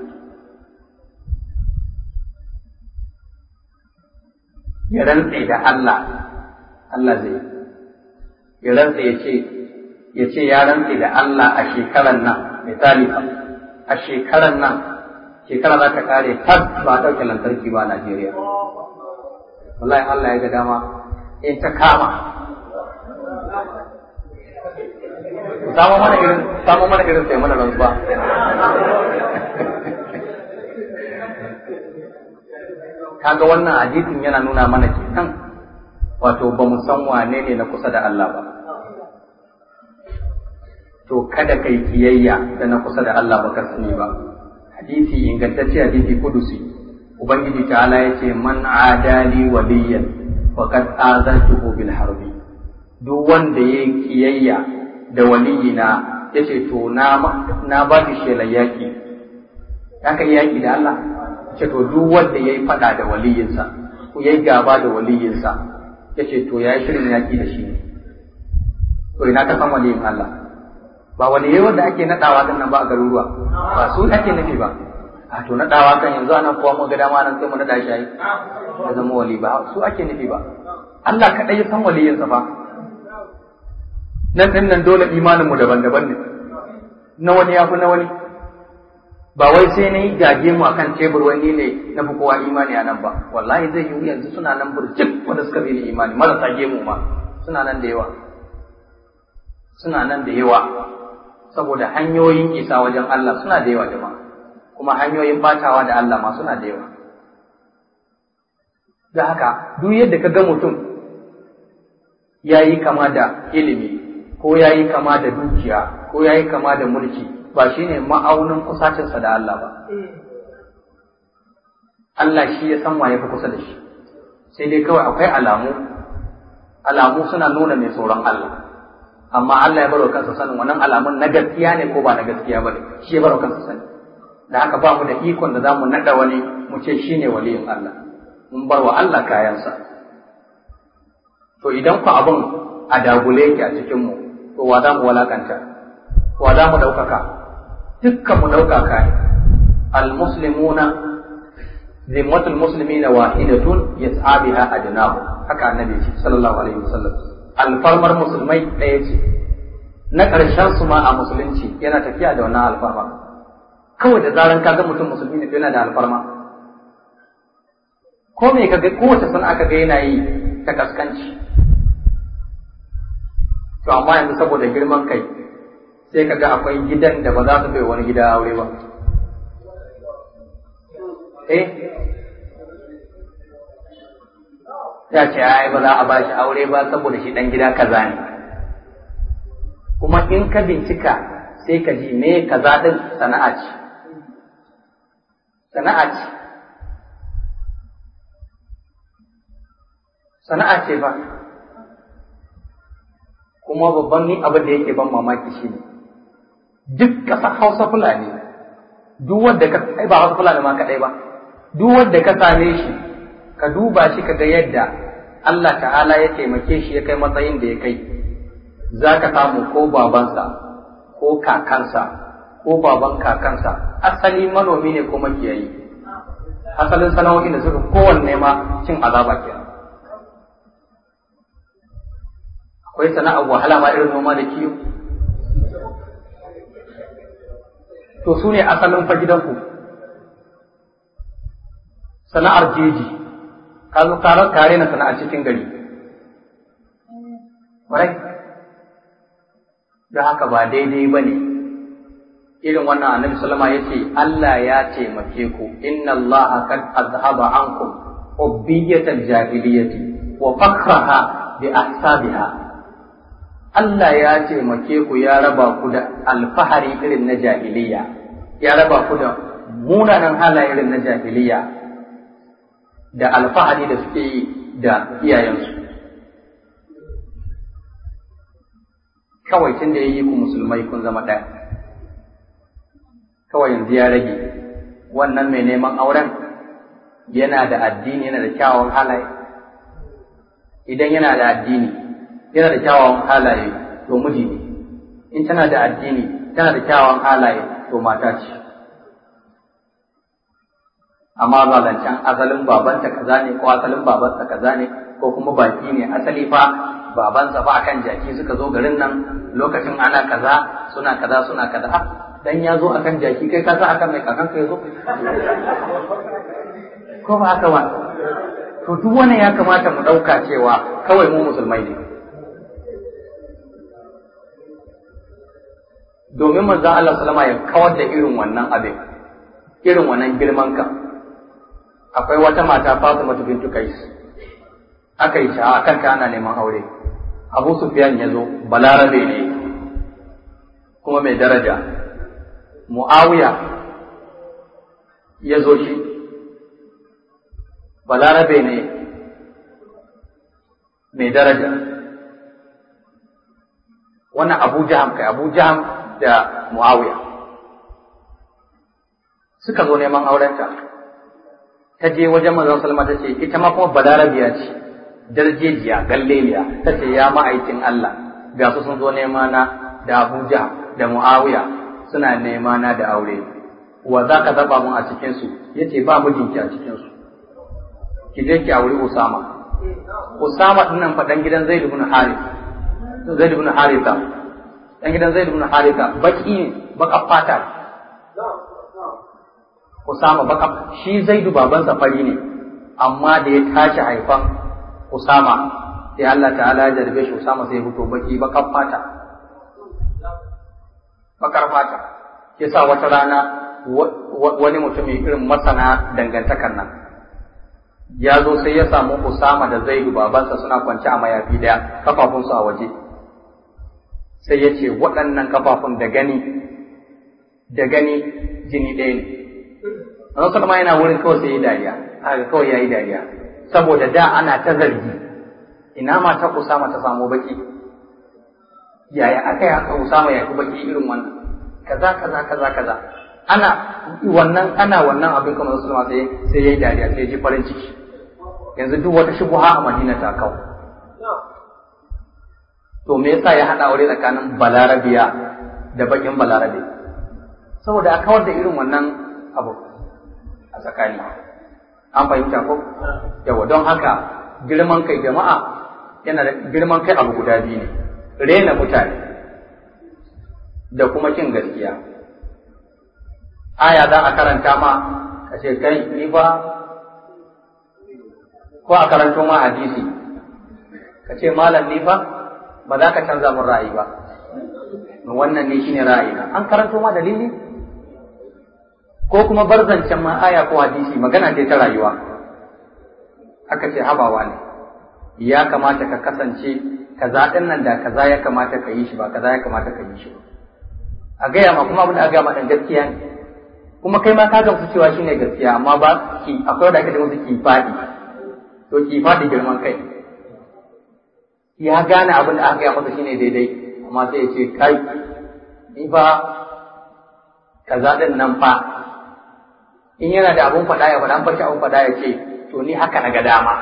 ya rantse da Allah Allah zai ya rantse ya ce ya ce ya rantse da Allah a shekaran nan misali a shekaran nan shekara za ta kare tab ba ɗauke lantarki ba a Najeriya wallahi Allah ya ga dama in ta kama samu mana irin samu mana irin sai mana rantsuwa kaga wannan hadisin yana nuna mana kenan wato ba mu san wane ne na kusa da Allah ba to kada kai kiyayya da na kusa da Allah ba ka sani ba hadisi ingantacce hadisi kudusi ubangiji ta'ala ya ce man adali waliyan faqad azantuhu bil harbi duk wanda yayi kiyayya da waliyina yace to na na ba shi shelar yaki haka yaki da Allah ce to duk wanda yayi fada da waliyinsa ko yayi gaba da waliyinsa yace to yayi shirin yaki da shi to ina ka san waliyin Allah ba waliyai wanda ake nadawa din nan ba a garuruwa ba su ake nufi ba a to naɗawa kan yanzu ana kowa mu ga dama nan sai mu naɗa shi ai ya zama wali ba su ake nufi ba Allah kaɗai ya san waliyinsa ba nan ɗin nan dole imanin mu daban-daban ne na wani ya fi na wani ba wai sai na yi gage mu akan tebur wani ne na fi kowa imani a nan ba wallahi zai yi yanzu suna nan burjik wanda suka bi ni imani marasa gemu ma suna nan da yawa suna nan da yawa saboda hanyoyin isa wajen Allah suna da yawa jama'a kuma hanyoyin batawa da Allah ma suna da yawa da haka duk yadda ka ga mutum ya yi kama da ilimi ko ya yi kama da dukiya ko ya yi kama da mulki ba shi ne ma'aunin kusacinsa da Allah ba. Allah shi ya san waye fi kusa da shi, sai dai kawai akwai alamu, alamu suna nuna mai tsoron Allah, amma Allah ya baro kansa sanin wannan alamun na gaskiya ne ko ba na gaskiya ba ne, shi ya baro kansa sani. Da haka ba mu da ikon da za mu naɗa wani mu ce shi ne waliyin Allah, mun bar wa Allah kayansa. To idan ku abin a dagule yake a cikinmu, to wa za mu walakanta, wa za mu ɗaukaka, dukkan mu ɗaukaka ne almuslimuna zimmatul muslimina wahidatun yas'a biha adnahu haka annabi sallallahu alaihi wasallam alfarmar musulmai ɗaya ce na ƙarshen su ma a musulunci yana tafiya da wannan alfarma kawai da zaran ka ga mutum musulmi ne yana da alfarma ko me kaga kowace sun aka ga yana yi ta kaskanci to amma yanzu saboda girman kai sai ka ga akwai gidan da ba za su bai wani gida aure ba. Eh? Ya ce, ai ba za a ba shi aure ba saboda shi ɗan gida kaza ne. Kuma in ka bincika sai ka ji me kaza ɗin sana'a ce. Sana'a ce. Sana'a ce ba. Kuma babban ni abin da yake ban mamaki shi ne. duk ƙasar Hausa Fulani duk wanda ka ai ba Hausa Fulani ma kaɗai ba duk wanda ka same shi ka duba shi ka ga yadda Allah ta'ala ya taimake shi ya kai matsayin da ya kai za ka samu ko babansa ko kakansa ko baban kakansa asali manomi ne ko makiyayi asalin sana'o'in da suka kowanne ma cin azaba kenan akwai sana'ar wahala ma irin noma da kiwo to su ne asalin fa gidanku sana'ar jeji ka zo karar kare na sana'ar cikin gari Warai, da haka ba daidai ba ne irin wannan annabi sallama ya ce Allah ya taimake ku inna Allah kad azhaba ankum ubbiyatal jahiliyyati wa fakhraha bi ahsabiha Allah ya taimake ku ya raba ku da alfahari irin na jahiliya, ya raba ku da munanan halaye irin na jahiliya da alfahari da suke yi da iyayensu. Kawai tun da ya yi ku musulmai kun zama ɗaya, kawai yanzu ya rage wannan mai neman auren yana da addini yana da kyawawan halaye, idan yana da addini yana da kyawawan halaye to miji ne in tana da addini tana da kyawawan halaye to mata ce amma ba zancen asalin babanta kaza ne ko asalin babansa kaza ne ko kuma baki ne asali fa babansa fa akan jaki suka zo garin nan lokacin ana kaza suna kaza suna kaza ah dan ya zo akan jaki kai ka san akan mai kakan ka ya zo ko ba haka ba to duk wannan ya kamata mu ɗauka cewa kawai mu musulmai ne domin manzon Allah salama ya kawar da irin wannan abin irin wannan girman kan akwai wata mata Fatima bintu Kais aka yi sha'a kanta ana neman aure Abu Sufyan ya zo balarabe ne kuma mai daraja Muawiya ya zo shi balarabe ne mai daraja wannan Abu Jaham kai Abu Jaham da Muawiya suka zo neman aurenta ta je wajen manzon Salma ta ce ita ma kuma balarabiya ce darjejiya galleliya ta ce ya ma'aikin Allah ga su sun zo nema na da Abuja da Muawiya suna nema na da aure wa za ka zaba mun a cikin su yace ba mijinki a cikin su ki je ki auri Usama Usama din nan fa dan gidan Zaid ibn Harith Zaid ibn Haritha dan gidan Zaid ibn Haritha baki ne baka fata Usama baka shi Zaidu babansa fari ne amma da ya tashi haifan Usama sai Allah ta'ala ya jarbe shi Usama sai ya fito baki bakar fata bakar fata yasa wata rana wani mutum irin masana dangantakar nan ya zo sai ya samu Usama da Zaidu babansa suna kwance a mayafi daya kafafunsu a waje sai ya ce waɗannan kafafun da gani da gani jini ɗaya ne Annabi sallama yana wurin kawai sai ya dariya haka kawai ya yi dariya saboda da ana ta zargi ina ma ta Usama ta samu baki yaya aka yi haka Usama ya fi baki irin wannan kaza kaza kaza kaza ana wannan ana wannan abin kamar sallama sai sai ya yi dariya sai ya ji farin ciki yanzu duk wata shubuha a Madina ta kawo to me yasa ya hada aure tsakanin balarabiya da bakin balarabe saboda a kawar da irin wannan abu a tsakani an fahimta ko yawa don haka girman kai jama'a yana da girman kai abu guda biyu ne rena mutane da kuma kin gaskiya aya za a karanta ma ka ce kai ni ba ko a karanto ma hadisi ka ce malam ni fa ba za ka canza min ra'ayi ba wannan ne shine ra'ayina an karanto ma dalili ko kuma bar zancen ma aya ko hadisi magana ce ta rayuwa aka ce habawa ne ya kamata ka kasance kaza din nan da kaza ya kamata ka yi shi ba kaza ya kamata ka yi shi a gaya ma kuma abin da a gaya ma dan gaskiya ne kuma kai ma ka gamsu cewa shine gaskiya amma ba ki akwai wanda ake da musu ki fadi to ki fadi girman kai ya gane abin da aka gaya masa shine daidai amma sai ya ce kai ni ba kaza din nan fa in yana da abun faɗa ya faɗa an bashi abun faɗa ya ce to ni haka na ga dama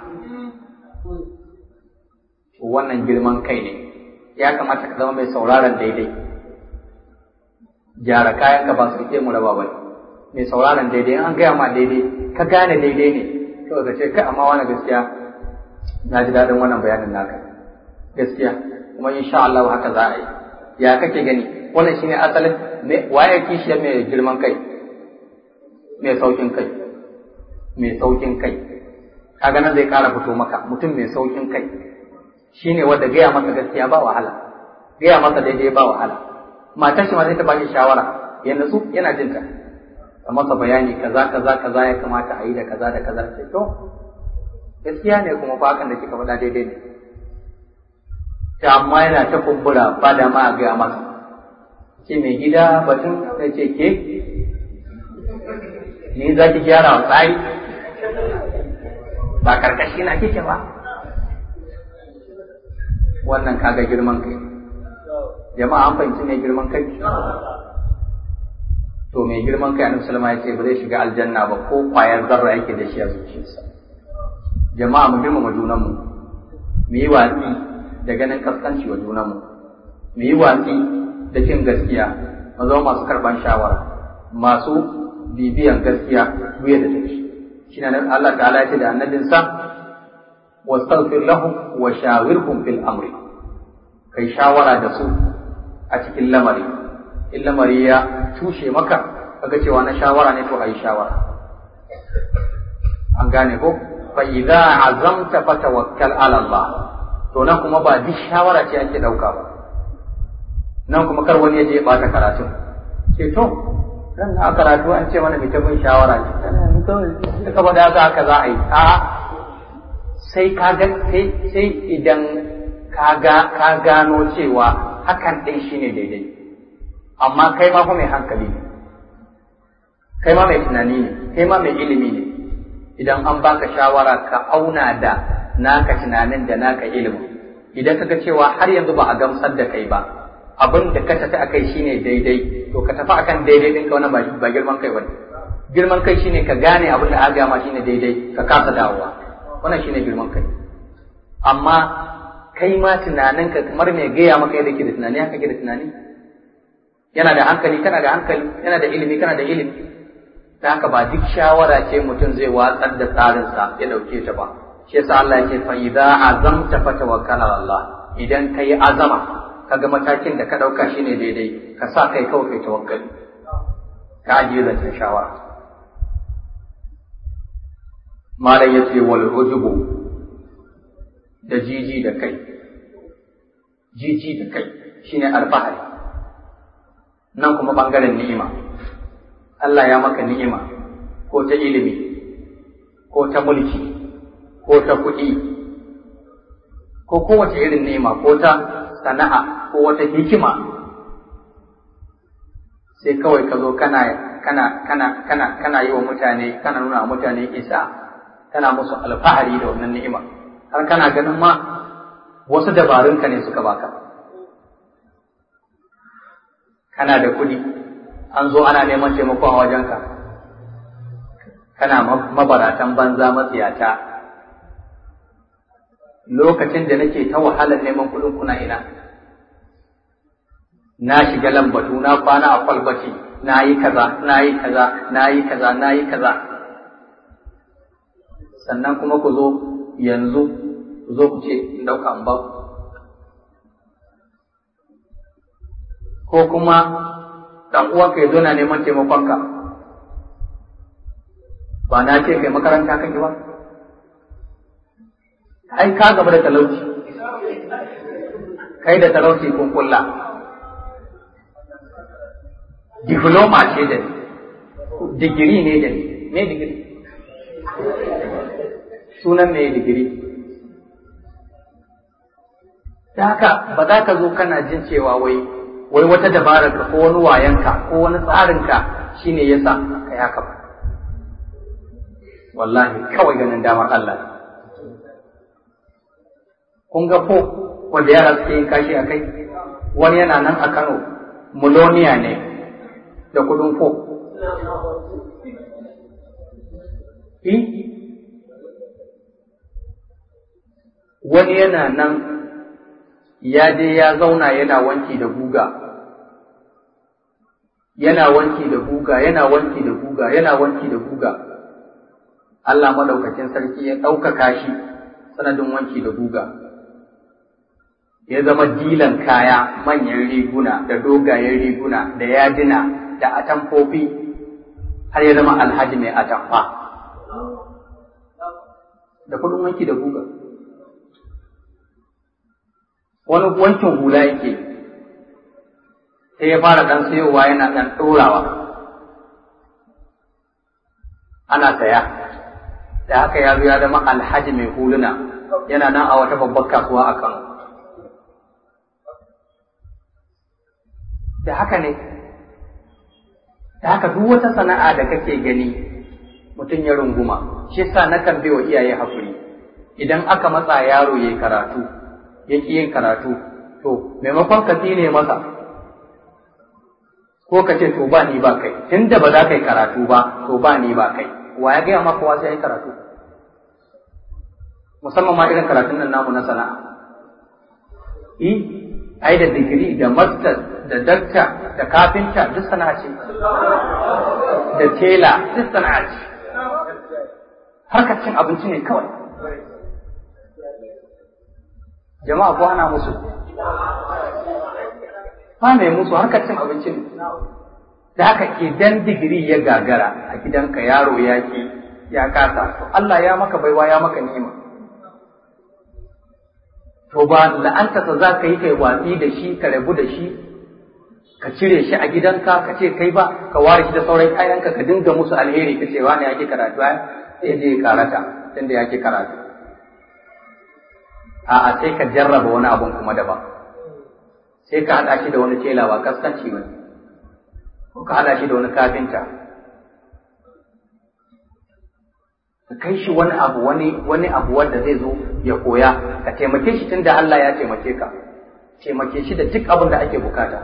wannan girman kai ne ya kamata ka zama mai sauraron daidai gyara kayan ka ba su ke mu raba bai mai sauraron daidai an gaya ma daidai ka gane daidai ne kawai ka ce kai amma wani gaskiya na ji daɗin wannan bayanin naka gaskiya kuma insha Allah haka za a yi ya kake gani wannan shine asalin waye kishiyar mai girman kai mai saukin kai mai saukin kai kaga nan zai kara fito maka mutum mai saukin kai shine wanda gaya masa gaskiya ba wahala gaya masa daidai ba wahala matar shi ma zai ta baki shawara ya nutsu yana jin ta a masa bayani kaza kaza kaza ya kamata a yi da kaza da kaza sai to gaskiya ne kuma fa hakan da kika faɗa daidai ne ta amma yana ta kumbura ba da ma a gaya masa ce mai gida batun da ce ke ni za ki gyara wa tsari ba karkashi na kike ba wannan kaga girman kai jama'a an fahimci mai girman kai to mai girman kai annabi sallama ya ce ba zai shiga aljanna ba ko kwayar zarra yake da shi a zuciyarsa jama'a mu girmama junanmu mu yi watsi da ganin kaskanci wa junanmu mu yi watsi da cin gaskiya mu zama masu karban shawara masu bibiyan gaskiya duye da take shi ne Allah ta'ala ya ce da annabinsa wastaghfir lahum wa shawirhum fil amri kai shawara da su a cikin lamari in lamari ya tushe maka kaga cewa na shawara ne to ayi shawara an gane ko fa idza azamta fatawakkal ala Allah to nan kuma ba duk shawara ce ake dauka ba nan kuma kar wani ya je bata karatu ce to ran na karatu an ce mana mutumin shawara ce ka bada haka haka za a yi a sai ka ga sai idan ka ka gano cewa hakan ɗin shine daidai amma kai ma fa mai hankali ne kai ma mai tunani ne kai ma mai ilimi ne idan an baka shawara ka auna da naka tunanin da naka ilimin idan kaga cewa har yanzu ba a gamsar da kai ba abin da ka tafi akai shine daidai to ka tafi akan daidai ɗinka wannan ba ba girman kai bane girman kai shine ka gane abin da aka ma shine daidai ka kasa dawowa wannan shine girman kai amma kai ma tunaninka kamar mai gaya maka yadda ke da tunani haka ke da tunani yana da hankali kana da hankali yana da ilimi kana da ilimi ta haka ba duk shawara ce mutum zai watsar da tsarinsa ya dauke ta ba shi yasa Allah ya ce fa idza azamta fatawakkal ala Allah idan kai azama kaga matakin da ka dauka shine daidai ka sa kai kawai kai tawakkali ka ajiye zancen shawara malam yace wal ujubu da jiji da kai jiji da kai shine alfahari nan kuma bangaren ni'ima Allah ya maka ni'ima ko ta ilimi ko ta mulki ko ta kuɗi ko kowace irin ni'ima ko ta sana'a ko wata hikima sai kawai ka zo kana kana kana kana kana yi wa mutane kana nuna wa mutane isa kana musu alfahari da wannan ni'ima har kana ganin ma wasu dabarunka ne suka baka kana da kuɗi an zo ana neman taimakon a wajenka kana mabaratan banza matsiyata lokacin da nake ta wahalar neman kuɗin kuna ina na shiga lambatu na kwana a kwalbaci na yi kaza na yi kaza na yi kaza na yi kaza sannan kuma ku zo yanzu ku zo ku ce in ɗauka in ba ko kuma ɗan uwanka ya zo na neman taimakonka ba na ce kai makaranta kake ba ai ka gaba da talauci kai da talauci kun kulla diploma ce da ni digiri ne da ni me digiri sunan me digiri da haka ba za ka zo kana jin cewa wai wai wata dabarar ka ko wani wayanka ko wani tsarinka shine yasa kai haka ba wallahi kawai ganin damar Allah kun ga ko wanda yara suke yin kashi a kai wani yana nan a Kano muloniya ne da kudin ko wani yana nan ya je ya zauna yana wanki da guga yana wanki da guga yana wanki da guga yana wanki da guga Allah madaukakin sarki ya ɗaukaka shi sanadin wanki da guga ya zama dilan kaya manyan riguna da dogayen riguna da yadina da atamfofi har ya zama alhaji mai atamfa da kudin wanki da guga wani wankin hula yake sai ya fara ɗan sayowa yana ɗan ɗorawa ana saya da haka ya zo ya zama alhaji mai huluna yana nan a wata babbar kasuwa a Kano. Da haka ne, da haka duk wata sana'a da kake gani mutum ya runguma, shi sa nakan bai wa iyaye haƙuri. Idan aka matsa yaro ya yi karatu, ya ƙi yin karatu, to, maimakon ka ne masa, ko ka ce to ba ni ba kai, tun da ba za ka yi karatu ba, to ba ni ba kai. wa ya gaya maka wasu yayi karatu musamman ma irin karatun nan namu na sana'a i ai da digiri da master da dakta da kafinta duk sana'a ce da tela duk sana'a ce harkar cin abinci ne kawai jama'a ko ana musu ba mai musu harkar cin abinci ne da haka idan digiri ya gagara a gidanka yaro ya ki ya kasa to Allah ya maka baiwa ya maka ni'ima to ba la'anta sa za ka yi kai watsi da shi ka rabu da shi ka cire shi a gidanka ka ce kai ba ka ware shi da sauran kayanka ka dinga musu alheri ka ce wani ya ki karatu ai sai je karata tunda ya ki karatu a'a sai ka jarraba wani abun kuma daban sai ka haɗa shi da wani tela ba kaskanci ba ko ka haɗa shi da wani kafinta ka kai shi wani abu wani wani abu wanda zai zo ya koya ka taimake shi tunda Allah ya taimake ka taimake shi da duk abin da ake bukata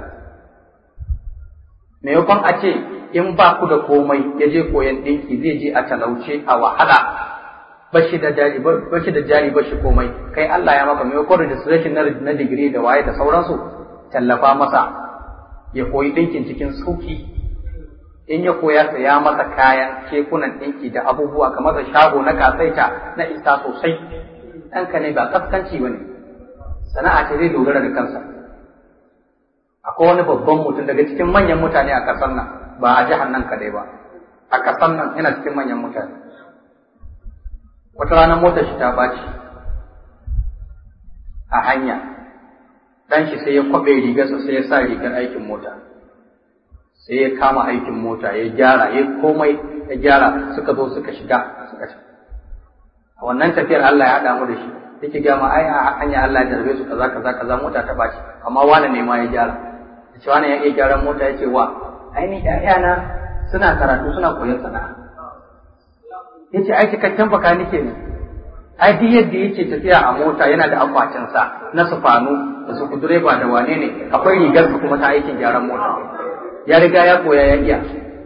maimakon a ce in ba ku da komai ya je koyan ɗinki zai je a talauce a wahala bashi da jari bashi da jari bashi komai kai Allah ya maka maimakon registration na digiri da waye da sauransu tallafa masa ya koyi ɗinkin cikin sauki in ya koya ya masa kayan kekunan ɗinki da abubuwa ka masa shago na kasaita na isa sosai ɗanka ne ba kaskanci ba ne sana'a ce zai dogara da kansa akwai wani babban mutum daga cikin manyan mutane a ƙasar nan ba a jihar nan kadai ba a ƙasar nan yana cikin manyan mutane wata ranar motar shi ta baci a hanya dan shi sai ya kwabe rigarsa sai ya sa rigar aikin mota sai ya kama aikin mota ya gyara ya komai ya gyara suka zo suka shiga suka shiga a wannan tafiyar Allah ya haɗa mu da shi yake ga ma ai a hanya Allah ya jarbe su kaza kaza kaza mota ta baci amma wani ne ma ya gyara yace wani ya iya gyaran mota yace wa ai ni ƴaƴana suna karatu suna koyon sana'a yace ai cikakken baka nike ne ai duk yadda yake tafiya a mota yana da akwatin sa na sufanu da su direba da wane ne akwai rigar kuma ta aikin gyaran mota ya riga ya koya ya iya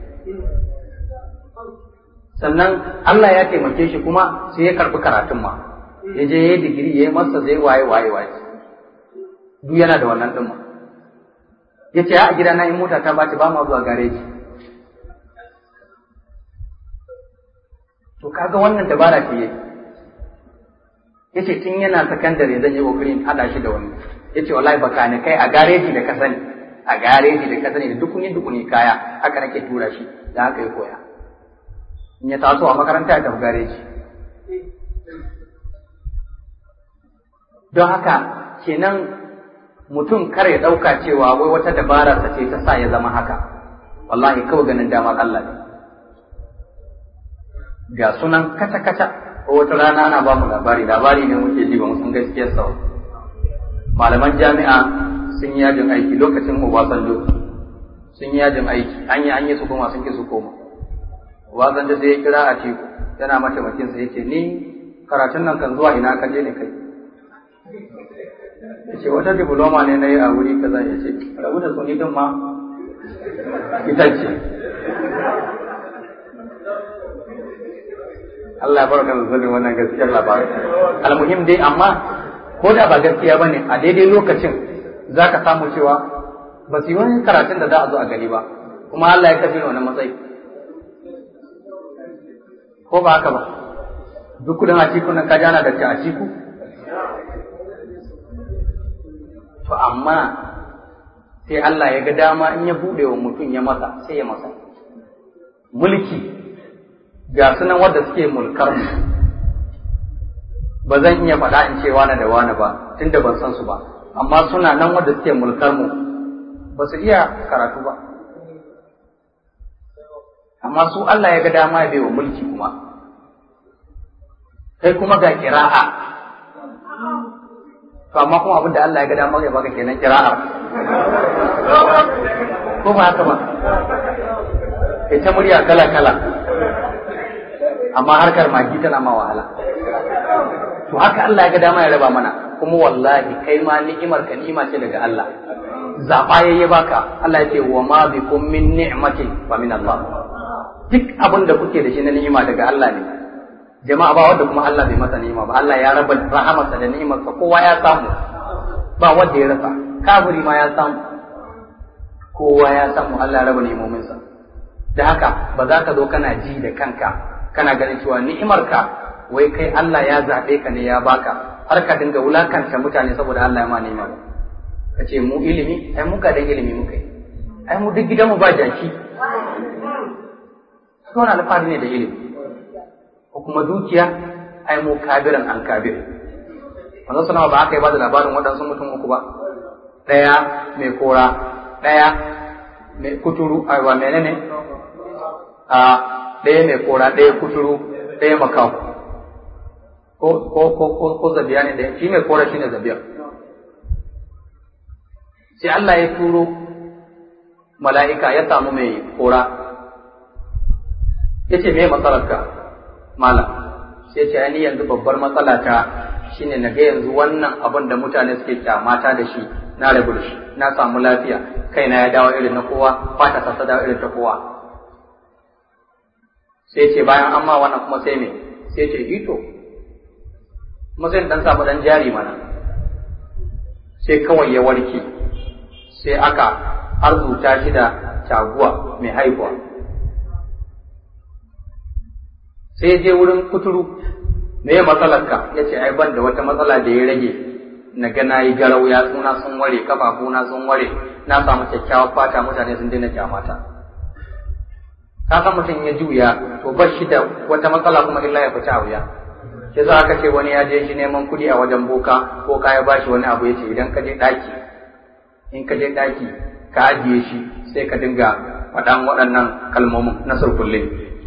sannan Allah ya taimake shi kuma sai ya karbi karatun ma ya je ya yi digiri ya yi masa zai waye waye waye duk yana da wannan ɗin ma ya ce a gida na in mota ta baci ba ma zuwa gareji to kaga wannan dabara ce yake ya ce tun yana sakandare zan yi kokarin haɗa shi da wani ya ce wallahi baka ni kai a gareji da ka sani a gareji da ka sani da dukuni dukuni kaya haka nake tura shi da haka ya koya in ya taso a makaranta ya tafi gareji don haka kenan mutum kar ya ɗauka cewa wai wata dabara ta ce ta sa ya zama haka wallahi kawai ganin damar Allah ne ga sunan kaca kaca ko wata rana ana ba mu labari labari ne muke ji ba mu san gaskiyar sa malaman jami'a sun yi yajin aiki lokacin Obasanjo sun yi yajin aiki an yi an yi su koma sun ki su koma Obasanjo sai ya kira a teku yana mataimakin sa yace ni karatun nan kan zuwa ina ka je ne kai yace wata diploma ne na yi a wuri kaza yace rabu da suni din ma ita ce Allah ya barka da zulun wannan gaskiyar labarin almuhim dai amma ko da ba gaskiya bane a daidai lokacin zaka samu cewa ba su yi wani karatun da za a zo a gani ba kuma Allah ya kafi wannan matsayi ko ba haka ba duk kudin a cikin nan ka jana da ta a ciku to amma sai Allah ya ga dama in ya bude wa mutum ya masa sai ya masa mulki ga sunan wadda suke mulkar mu ba zan iya faɗa in ce wani da wani ba tunda ban san su ba amma suna nan wadda suke mulkar mu ba su iya karatu ba amma su Allah ya ga dama ya baiwa mulki kuma kai kuma ga kira'a to amma kuma abin da Allah ya ga dama ya baka kenan kira'a ko ba haka ba ita murya kala kala amma harkar magi tana ma wahala to haka Allah ya ga dama ya raba mana kuma wallahi kai ma ni'imar ka ni'ima ce daga Allah zaba yayi baka Allah ya ce wa ma bikum min ni'matin fa min Allah duk abin da kuke da shi na ni'ima daga Allah ne jama'a ba wanda kuma Allah bai masa ni'ima ba Allah ya raba rahamarsa da ni'imarsa kowa ya samu ba wanda ya rasa kafiri ma ya samu kowa ya samu Allah ya raba ni'imominsa da haka ba za ka zo kana ji da kanka kana ganin cewa ni'imarka wai kai Allah ya zaɓe ka ne ya baka har ka dinga wulakanta mutane saboda Allah ya ma ni'ima ba ka ce mu ilimi ai mu dan ilimi muka yi ai mu duk gidanmu ba jaki suna alfahari ne da ilimi ko kuma dukiya ai mu kabiran an kabir manzo sanawa ba aka yi ba da labarin waɗansu mutum uku ba ɗaya mai kora ɗaya mai kuturu a wa menene a ɗaya mai kora ɗaya kuturu ɗaya makahu ko ko ko ko ko zabiya ne ɗaya shi mai kora shi ne zabiya sai Allah ya turo mala'ika ya samu mai kora ya ce me matsalarka malam sai ce ni yanzu babbar matsala ta shine na ga yanzu wannan abin da mutane suke kyamata da shi na rabu da shi na samu lafiya kaina ya dawo irin na kowa fata ta dawo irin ta kowa sai ce bayan an ma wannan kuma sai me sai ce ito kuma sai dan samu dan jari mana sai kawai ya warke sai aka arzuta shi da taguwa mai haihuwa sai je wurin kuturu me ya matsalarka ya ce ai ban da wata matsala da ya rage na ga na yi garau ya suna sun ware kafafuna sun ware na samu kyakkyawar fata mutane sun daina kyamata ka san mutum ya juya to bar shi da wata matsala kuma illa ya fita a wuya shi za aka ce wani ya je shi neman kuɗi a wajen boka ko ka ya bashi wani abu ya ce idan ka je ɗaki in ka je ɗaki ka ajiye shi sai ka dinga faɗan waɗannan kalmomin na surkulle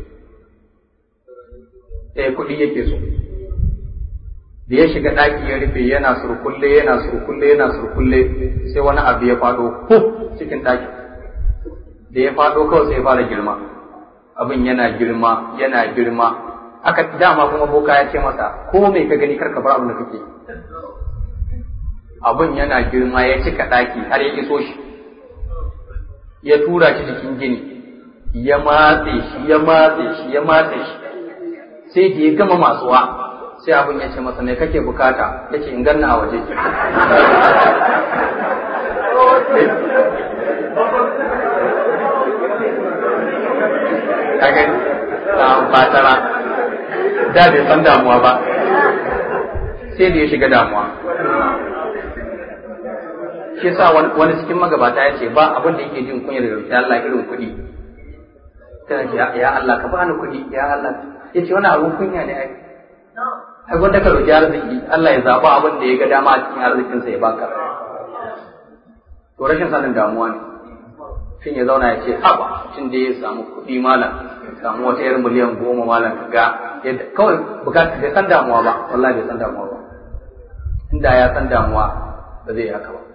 sai kuɗi yake so da ya shiga ɗaki ya rufe yana surkulle yana surkulle yana surkulle sai wani abu ya faɗo huf cikin ɗaki da ya faɗo kawai sai ya fara girma abin yana girma yana girma aka dama kuma boka ya ce masa ko me ka gani karka bar abin da kake abin yana girma ya cika ɗaki har ya iso shi ya tura shi cikin gini ya matse shi ya matse shi ya matse shi sai da ya gama matsuwa sai abin ya ce masa me kake bukata ya ce in ganna a waje kaga fatara da bai san damuwa ba sai da ya shiga damuwa shi sa wani cikin magabata ya ce ba abin da yake jin kunyar da Allah irin kuɗi tana ce ya Allah ka bani kuɗi ya Allah ya ce wani abin kunya ne ai ai wanda ka roki arziki Allah ya zaba abin da ya ga dama a cikin arzikinsa ya baka to rashin sanin damuwa ne shin ya zauna ya ce haba tun da ya samu kuɗi malam ya samu wata yar miliyan goma malam ka ga yadda kawai bukata bai san damuwa ba wallahi bai san damuwa ba inda ya san damuwa ba zai yi haka ba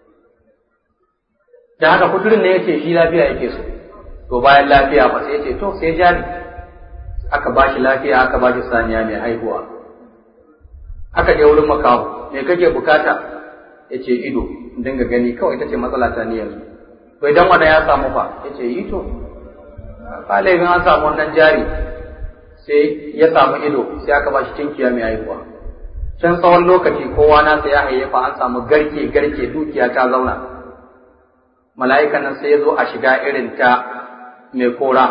da haka kuturin ne yace shi lafiya yake so to bayan lafiya ba sai yace to sai jari aka ba shi lafiya aka ba shi saniya mai haihuwa aka je wurin makaho me kake bukata yace ido dinga gani kawai ita ce matsala ta ni yanzu to idan wanda ya samu fa yace yi to ba laifin an samu wannan jari sai ya samu ido sai aka ba shi tinkiya mai haihuwa can tsawon lokaci kowa nasa ya hayyafa an samu garke garke dukiya ta zauna mala'ikan nan sai ya zo a shiga irin ta mai kora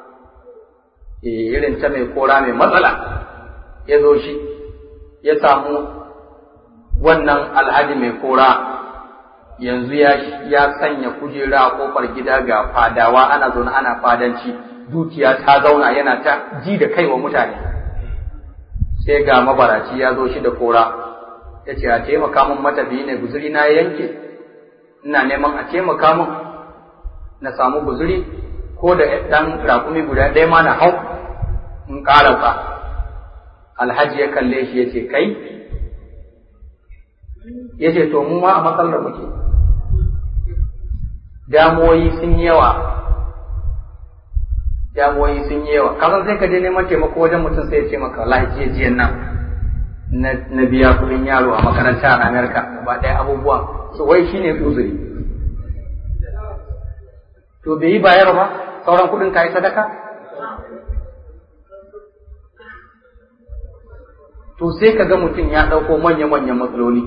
irin ta mai kora mai matsala ya zo shi ya samu wannan alhaji mai kora yanzu ya sanya kujera a kofar gida ga fadawa ana zaune ana fadanci dukiya ta zauna yana ta ji da kai wa mutane sai ga mabaraci ya zo shi da kora ya ce a taimaka min matafiyi ne guzuri na yanke ina neman a taimaka min na samu guzuri ko da ɗan rakumi guda ɗaya ma na hau in ƙarasa alhaji ya kalle shi ya ce kai ya ce to mu ma a matsalar muke damuwoyi sun yi yawa damuwoyi sun yi yawa kasan sai ka je neman taimako wajen mutum sai ya ce maka wallahi jiya jiyan nan na biya kuɗin yaro a makaranta a Amerika gaba ɗaya abubuwan so wai shine uzuri to bai yi bayar ba sauran kuɗin ka yi sadaka to sai ka ga mutum ya ɗauko manya-manyan matsaloli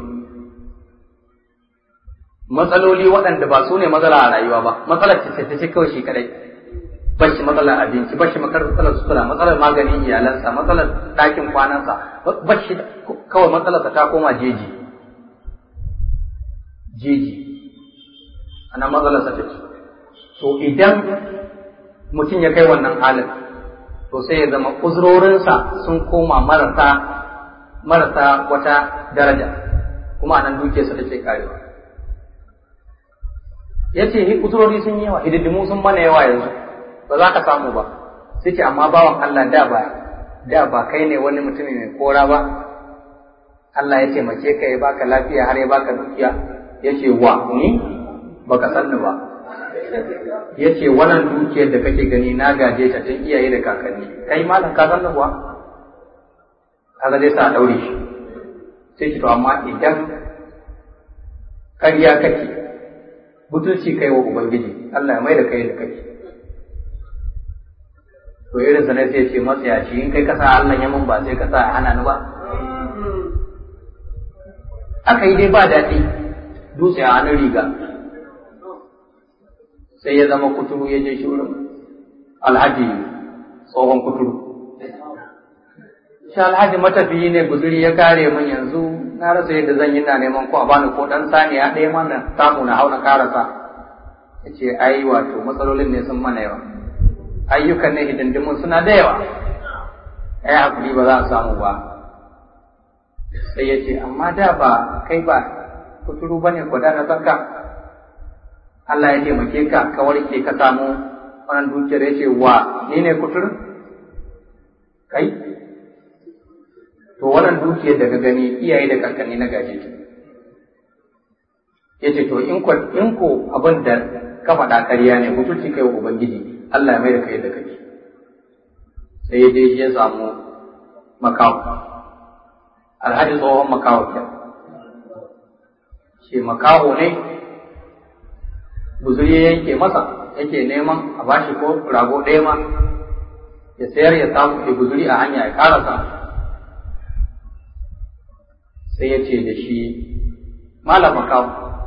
matsaloli waɗanda ba su ne matsala a rayuwa ba matsalar ce ta ce kawai shi kadai ba shi matsalar abinci ba shi matsalar sutura matsalar maganin iyalansa matsalar ɗakin kwanansa ba shi kawai matsalarsa ta koma jeji jeji ana matsalarsa ta ce to idan mutum ya kai wannan halin to sai ya zama uzurorinsa sun koma marasa marasa wata daraja kuma anan dukiyarsa take karewa ya ce uzurori sun yi yawa hididdimu sun mana yawa yanzu ba za ka samu ba sai ce amma bawan Allah da ba da ba kai ne wani mutumi mai kora ba Allah ya taimake ka ya baka lafiya har ya baka dukiya ya ce wa ni baka sanni ba ya ce wannan dukiyar da kake gani na gaje ta tun iyaye da kakanni kai malam ka sanni kuwa kaga zai sa daure shi sai ce to amma idan ƙarya kake butulci kai wa ubangiji Allah ya mai da kai da kai to irin sa ne sai ce matsayaci in kai kasa Allah ya mun ba sai kasa ya hana ni ba aka yi dai ba daɗi dutse a hannun riga sai ya zama kuturu ya je shi wurin alhaji tsohon kuturu shi alhaji matafiyi ne guzuri ya kare min yanzu na rasa yadda zan yi na neman ko a bani ko dan saniya ɗaya mana samu na hau na karasa ya ce ai wato matsalolin ne sun mana yawa ayyukan ne hidindimun suna da yawa ai hakuri ba za a samu ba sai ya ce amma da ba kai ba kuturu ba ne kwada na zanka Allah ya taimake ka ka warke ka samu wannan dukiyar ya ce wa ni ne kuturu kai to wannan dukiyar da ka gani iyaye da kakanni na gaje ta ya ce to in ko in ko abin da ka faɗa ƙarya ne mutunci kai wa ubangiji Allah ya mai da kai da kake sai ya je ya samu makawo alhaji tsohon makawo ke shi makawo ne guzuri ya yanke masa yake neman a bashi ko rago ɗaya ma ya sayar ya samu ya guzuri a hanya ya karasa sai ya ce da shi malam makawo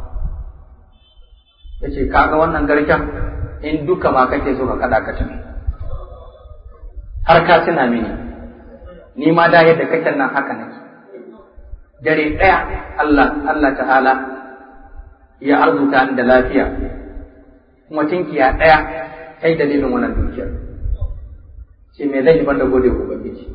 ya ce kaga wannan garken in duka ma kake so ka kada ka tafi har ka tuna mini ni ma da yadda kake nan haka nake dare ɗaya Allah Allah ta'ala ya arzuta ni da lafiya kuma tinkiya ɗaya ta yi dalilin wannan dukiyar ce me zai yi banda gode ku ubangiji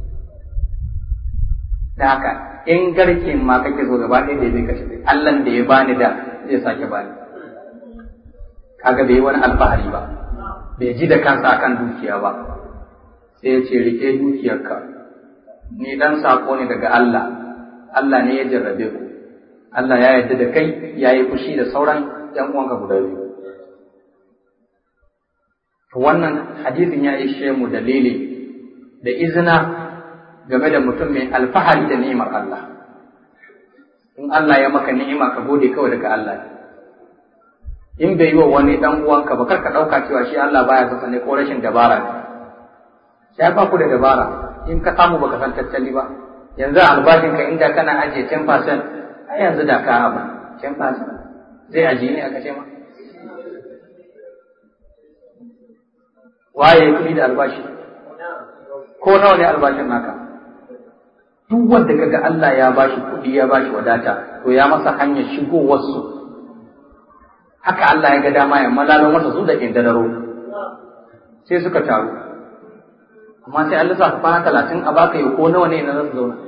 da haka in garke ma kake so gaba ɗaya da zai kashe Allah da ya bani da zai sake bani kaga bai yi wani alfahari ba bai ji da kansa akan dukiya ba sai ya ce rike dukiyarka ni dan sako ne daga Allah Allah ne ya jarrabe ku Allah ya yarda da kai ya yi fushi da sauran ‘yan uwanka guda biyu wannan hadisin ya ishe mu dalili da izina game da mutum mai alfahari da ni'imar Allah in Allah ya maka ni'ima ka gode kawai daga Allah in bai yi wa wani dan uwanka ba kar ka dauka cewa shi Allah baya son ne ko rashin dabara ne sai ba ku da dabara in ka samu baka san tattali ba yanzu albashin ka inda kana ajiye 10% ai yanzu da ka abu 10% zai ajiye ne aka ce ma waye kuɗi da albashi ko nawa ne albashin naka duk wanda kaga Allah ya bashi kuɗi ya bashi wadata to ya masa hanyar shigowarsu haka Allah ya ga dama ya malalo masa su da indararo sai suka taru amma sai Allah sa kwana talatin a baka yi ko nawa ne na zasu zauna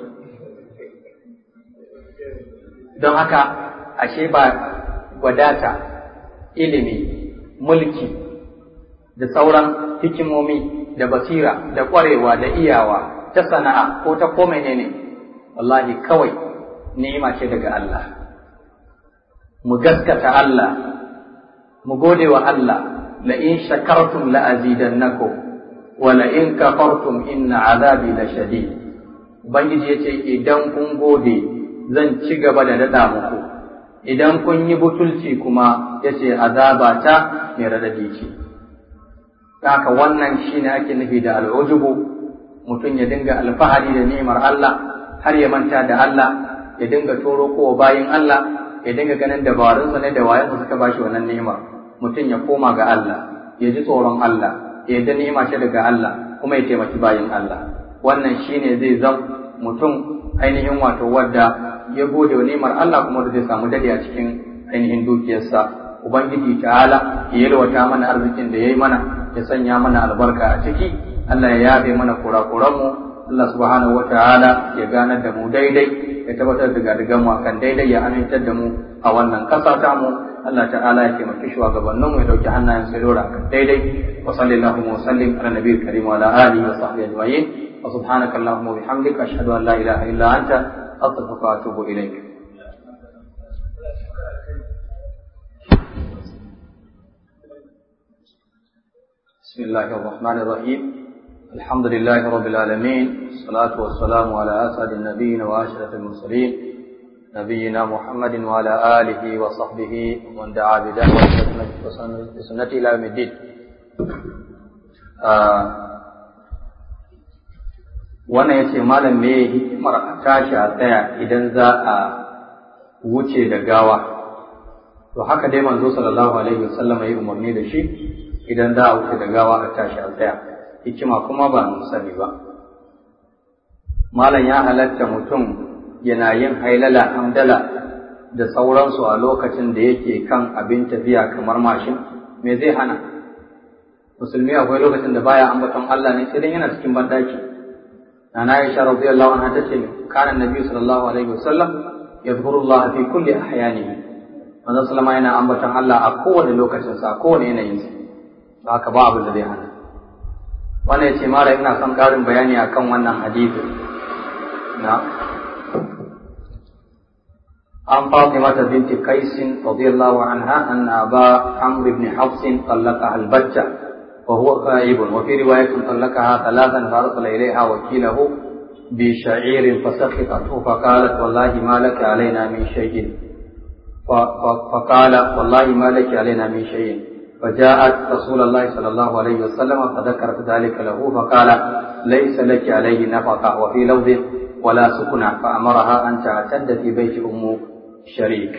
don haka ashe ba wadata ilimi mulki da sauran hikimomi da basira da ƙwarewa da iyawa ta sana'a ko ta ko menene wallahi kawai ni'ima ce daga Allah mu gaskata Allah mu gode wa Allah la in shakartum la azidannakum wa la in kafartum inna azabi la shadid ubangiji yace idan kun gode zan ci gaba da dada muku idan kun yi butulci kuma yace azaba ta mai radadi ce haka wannan shine ake nufi da al'ujubu mutum ya dinga alfahari da ni'imar Allah har ya manta da Allah ya dinga toro kowa bayin Allah ya dinga ganin dabarunsa ne da wayansa suka bashi wannan ni'imar mutum ya koma ga Allah ya ji tsoron Allah ya yarda ni'ima ce daga Allah kuma ya taimaki bayin Allah wannan shine zai zam mutum ainihin wato wadda ya gode wa ni'imar Allah kuma da zai samu dade a cikin ainihin dukiyarsa ubangiji ta'ala ya yalwata mana arzikin da yayi mana ya sanya mana albarka a ciki Allah ya yabe mana kurakuranmu Allah subhanahu wa ta'ala ya ganar da mu daidai ya tabbatar da gadigan mu akan daidai ya amintar da mu a wannan ƙasa ta mu Allah ta'ala ya taimaki shugabannin mu ya dauki hannayen sai dora akan daidai wa sallallahu wa sallim ala nabiyil karim wa ala alihi wa sahbihi ajma'in wa subhanaka allahumma wa bihamdika ashhadu an la ilaha illa anta astaghfiruka wa atubu ilaik بسم الله الرحمن الرحيم الحمد لله رب العالمين والصلاة والسلام على أسعد النبيين وأشرف المرسلين نبينا محمد وعلى آله وصحبه ومن دعا بدعوته بسنته إلى يوم الدين wannan ya ce malam me hikimar a tashi a tsaya idan za a wuce da gawa to haka dai manzo sallallahu alaihi wasallam ya umarni da shi idan za a wuce da gawa a tashi a tsaya hikima kuma ba mu sani ba malam ya halatta mutum yana yin hailala hamdala da sauransu a lokacin da yake kan abin tafiya kamar mashin me zai hana musulmi akwai lokacin da baya ambaton Allah ne sai dan yana cikin bandaki nana Aisha radiyallahu anha tace kana annabi sallallahu alaihi wasallam yadhkuru Allah fi kulli ahyanihi manzon sallama yana ambaton Allah a kowane lokacin sa kowane yanayin sa haka ba abin da zai hana wannan yace mara ina son karin bayani akan wannan hadisi na عن فاطمة بنت قيس رضي الله عنها أن أبا عمرو بن حفص طلقها البتة وهو غائب وفي رواية طلقها ثلاثا فأرسل إليها وكيله بشعير فسخطته فقالت والله ما لك علينا من شيء فقال والله ما لك علينا من شيء فجاءت رسول الله صلى الله عليه وسلم فذكرت ذلك له فقال ليس لك عليه نفقة وفي لفظ ولا سكنى فأمرها أن تعتد في بيت أم شريك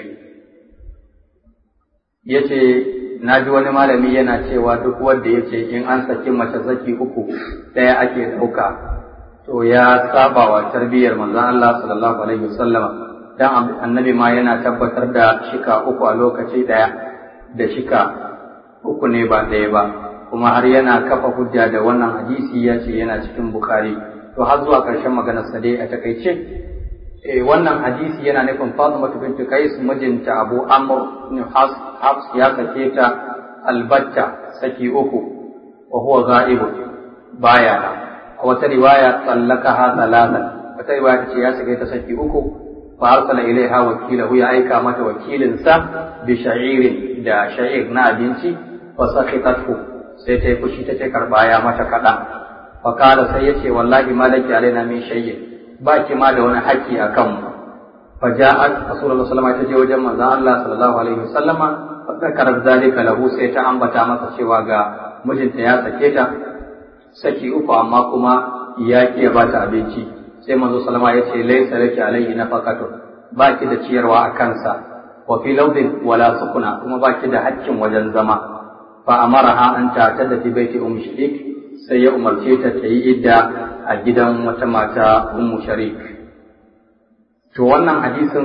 yace na ji wani malami yana cewa duk wanda ya ce in an saki mace saki uku ɗaya ake ɗauka to ya saba wa tarbiyyar manzon Allah sallallahu alaihi wasallam dan annabi ma yana tabbatar da shika uku a lokaci ɗaya da shika uku ne ba ɗaya ba kuma har yana kafa hujja da wannan hadisi ya ce yana cikin bukhari to har zuwa ƙarshen maganar sa dai a takaice eh wannan hadisi yana nufin Fatima bint Qais mijinta Abu Amr ibn Hafs ya sake ta albatta saki uku wa huwa ghaib baya na a wata riwaya tsallakaha talatan wata riwaya ta ce ya sake ta saki uku fa arsala ilaiha wakilahu ya aika mata wakilinsa bi sha'irin da sha'ir na abinci fa sakhitatu sai ta yi fushi ta ce karba ya mata kaɗan fa kala sai ya ce wallahi malaki alaina min shay'in ba ki ma da wani haƙƙi a kanmu fa ja'at rasulullah sallallahu alaihi wasallam ta je wajen manzon Allah sallallahu alaihi wasallama fa zakara zalika lahu sai ta ambata masa cewa ga mijinta ya sake ta saki uku amma kuma ya ki ya bata abinci sai manzo sallama ya ce laysa laki alaihi nafaqatu ba ki da ciyarwa a kansa wa fi lawdin wala sukuna kuma ba ki da haƙƙin wajen zama fa amaraha an ta tada fi baiti um sharik sai ya umarce ta ta yi idda a gidan wata mata ummu sharik to wannan hadisin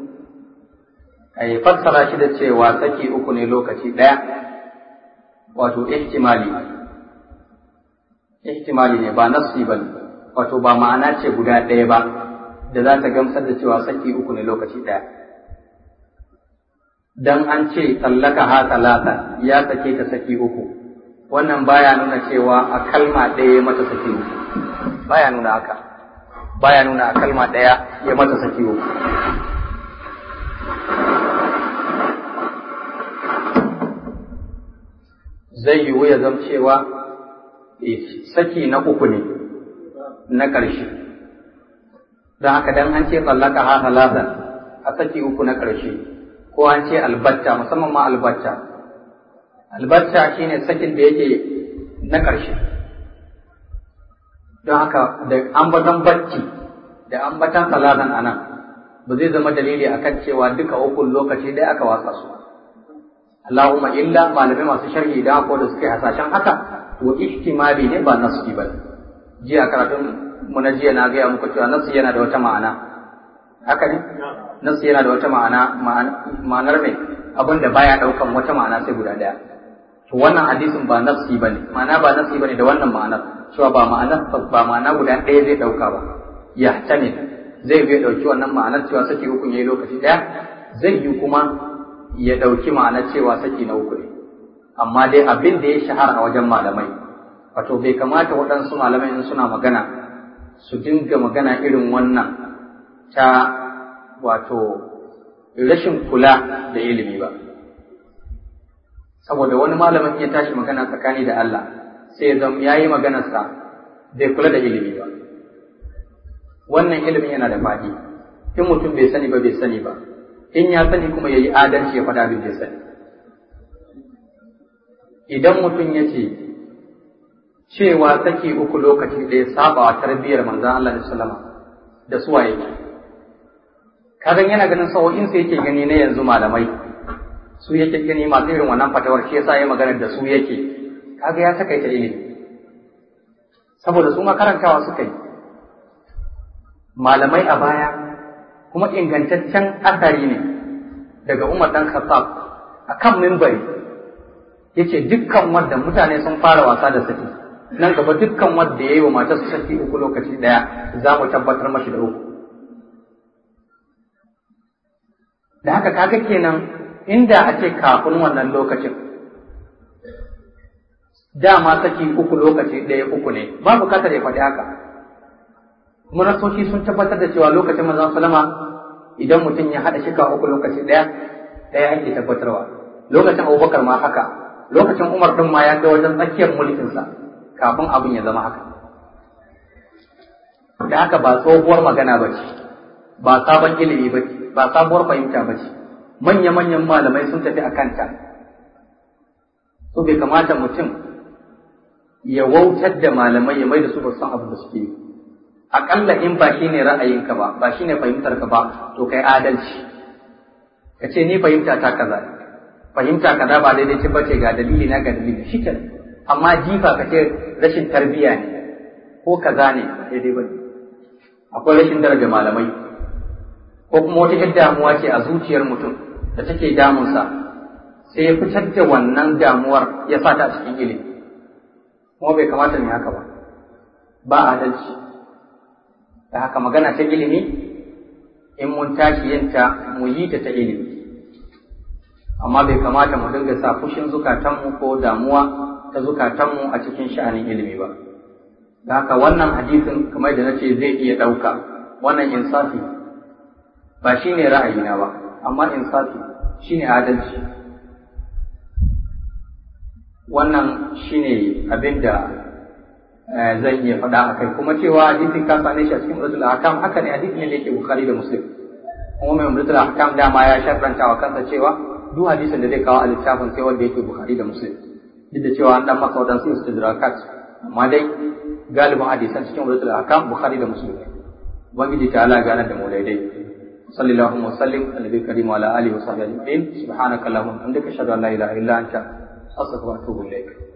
ai fassara shi da cewa saki uku ne lokaci ɗaya wato ihtimali ihtimali ne ba nassi ba wato ba ma'ana ce guda ɗaya ba da za ta gamsar da cewa saki uku ne lokaci ɗaya dan an ce tsallaka ha talata ya sake ta saki uku wannan baya nuna cewa a kalma ɗaya ya mata saki uku baya nuna haka baya nuna a kalma ɗaya ya mata saki uku zai yiwu ya zama cewa saki na uku ne na ƙarshe don haka dan an ce tsallaka ha halatan a saki uku na ƙarshe ko an ce albatta musamman ma albatta albatta shine sakin da yake na ƙarshe don haka da ambatan bacci da ambatan salatan anan ba zai zama dalili akan cewa duka ukun lokaci ɗaya aka wasa su Allahumma illa malamai masu sharhi da ko da suke hasashen haka to ihtimali ne ba nasu ba jiya karatun mu na jiya na gaya muku cewa nasu yana da wata ma'ana haka ne nasu yana da wata ma'ana ma'anar mai abin da baya daukan wata ma'ana sai guda daya to wannan hadisin ba nafsi bane ma'ana ba nafsi bane da wannan ma'anar cewa ba ma'anar ba ma'ana guda ɗaya zai dauka ba ya tane zai bai dauki wannan ma'anar cewa saki uku yayi lokaci daya zai yi kuma ya dauki ma'anar cewa saki na uku ne amma dai abin da ya shahara a wajen malamai wato bai kamata waɗansu malamai in suna magana su dinga magana irin wannan ta wato rashin kula da ilimi ba saboda wani malamin ya tashi magana tsakani da Allah sai ya zama yayi maganarsa bai kula da ilimi ba wannan ilimin yana da faɗi in mutum bai sani ba bai sani ba in ya sani kuma yayi adalci ya faɗa abin da ya sani idan mutum ya ce cewa saki uku lokaci da ya saba wa tarbiyyar manzon Allah da sallama da suwa yake kagan yana ganin sa'o'in sa yake gani na yanzu malamai su yake gani masu irin wannan fatawar shi yasa ya magana da su yake kaga ya takaita ilimi saboda su makarantawa suka yi malamai a baya kuma ingantaccen asari ne daga Umar dan Khattab akan mimbari yace dukkan wanda mutane sun fara wasa da saki nan gaba dukkan wanda yayi wa matarsa saki uku lokaci daya za mu tabbatar mashi da uku da haka kaga kenan inda a ce kafin wannan lokacin dama saki uku lokaci ɗaya uku ne ba bukatar ya faɗi haka kuma nasoshi sun tabbatar da cewa lokacin manzon salama idan mutum ya haɗa shika uku lokaci ɗaya ɗaya ake tabbatarwa lokacin abubakar ma haka lokacin umar ɗin ma ya ga wajen tsakiyar mulkinsa kafin abin ya zama haka da haka ba tsohuwar magana ba ce ba sabon ilimi ba ce ba sabuwar fahimta ba ce manya-manyan malamai sun tafi a kanta so bai kamata mutum ya wautar da malamai ya mai da su ba san abu da suke yi aƙalla in ba shi ne ra'ayinka ba ba shi ne fahimtarka ba to kai adalci ka ce ni fahimta ta kaza fahimta kaza ba daidai ce bace ga dalili na ga dalili shi amma jifa ka ce rashin tarbiyya ne ko kaza ne daidai ba akwai rashin daraja malamai ko kuma wata yar damuwa ce a zuciyar mutum da take damunsa sai ya fitar da wannan damuwar ya sa ta a cikin ilimi kuma bai kamata ne haka ba ba adalci da haka magana ta ilimi in mun tashi yinta mu yi ta ta ilimi amma bai kamata mu dinga sa fushin zukatanmu ko damuwa ta zukatanmu a cikin sha'anin ilimi ba da haka wannan hadisin kamar da nace zai iya ɗauka wannan insafi ba shi ne ra'ayina ba amma insafi shi ne adalci wannan shi ne abin da zan iya faɗa a kai kuma cewa hadisin ka same shi a cikin umratul ahkam haka ne hadisi ne da yake bukhari da muslim kuma mai umratul ahkam dama ya sharranta wa kansa cewa duk hadisin da zai kawo a littafin sai wanda yake bukhari da muslim duk da cewa an dan masa wadansu istidrakat amma dai galibin hadisan cikin umratul ahkam bukhari da muslim ubangiji ta ala gane da mu daidai صلى الله وسلم على النبي الكريم وعلى اله وصحبه اجمعين سبحانك اللهم وبحمدك اشهد ان لا اله الا انت استغفرك واتوب اليك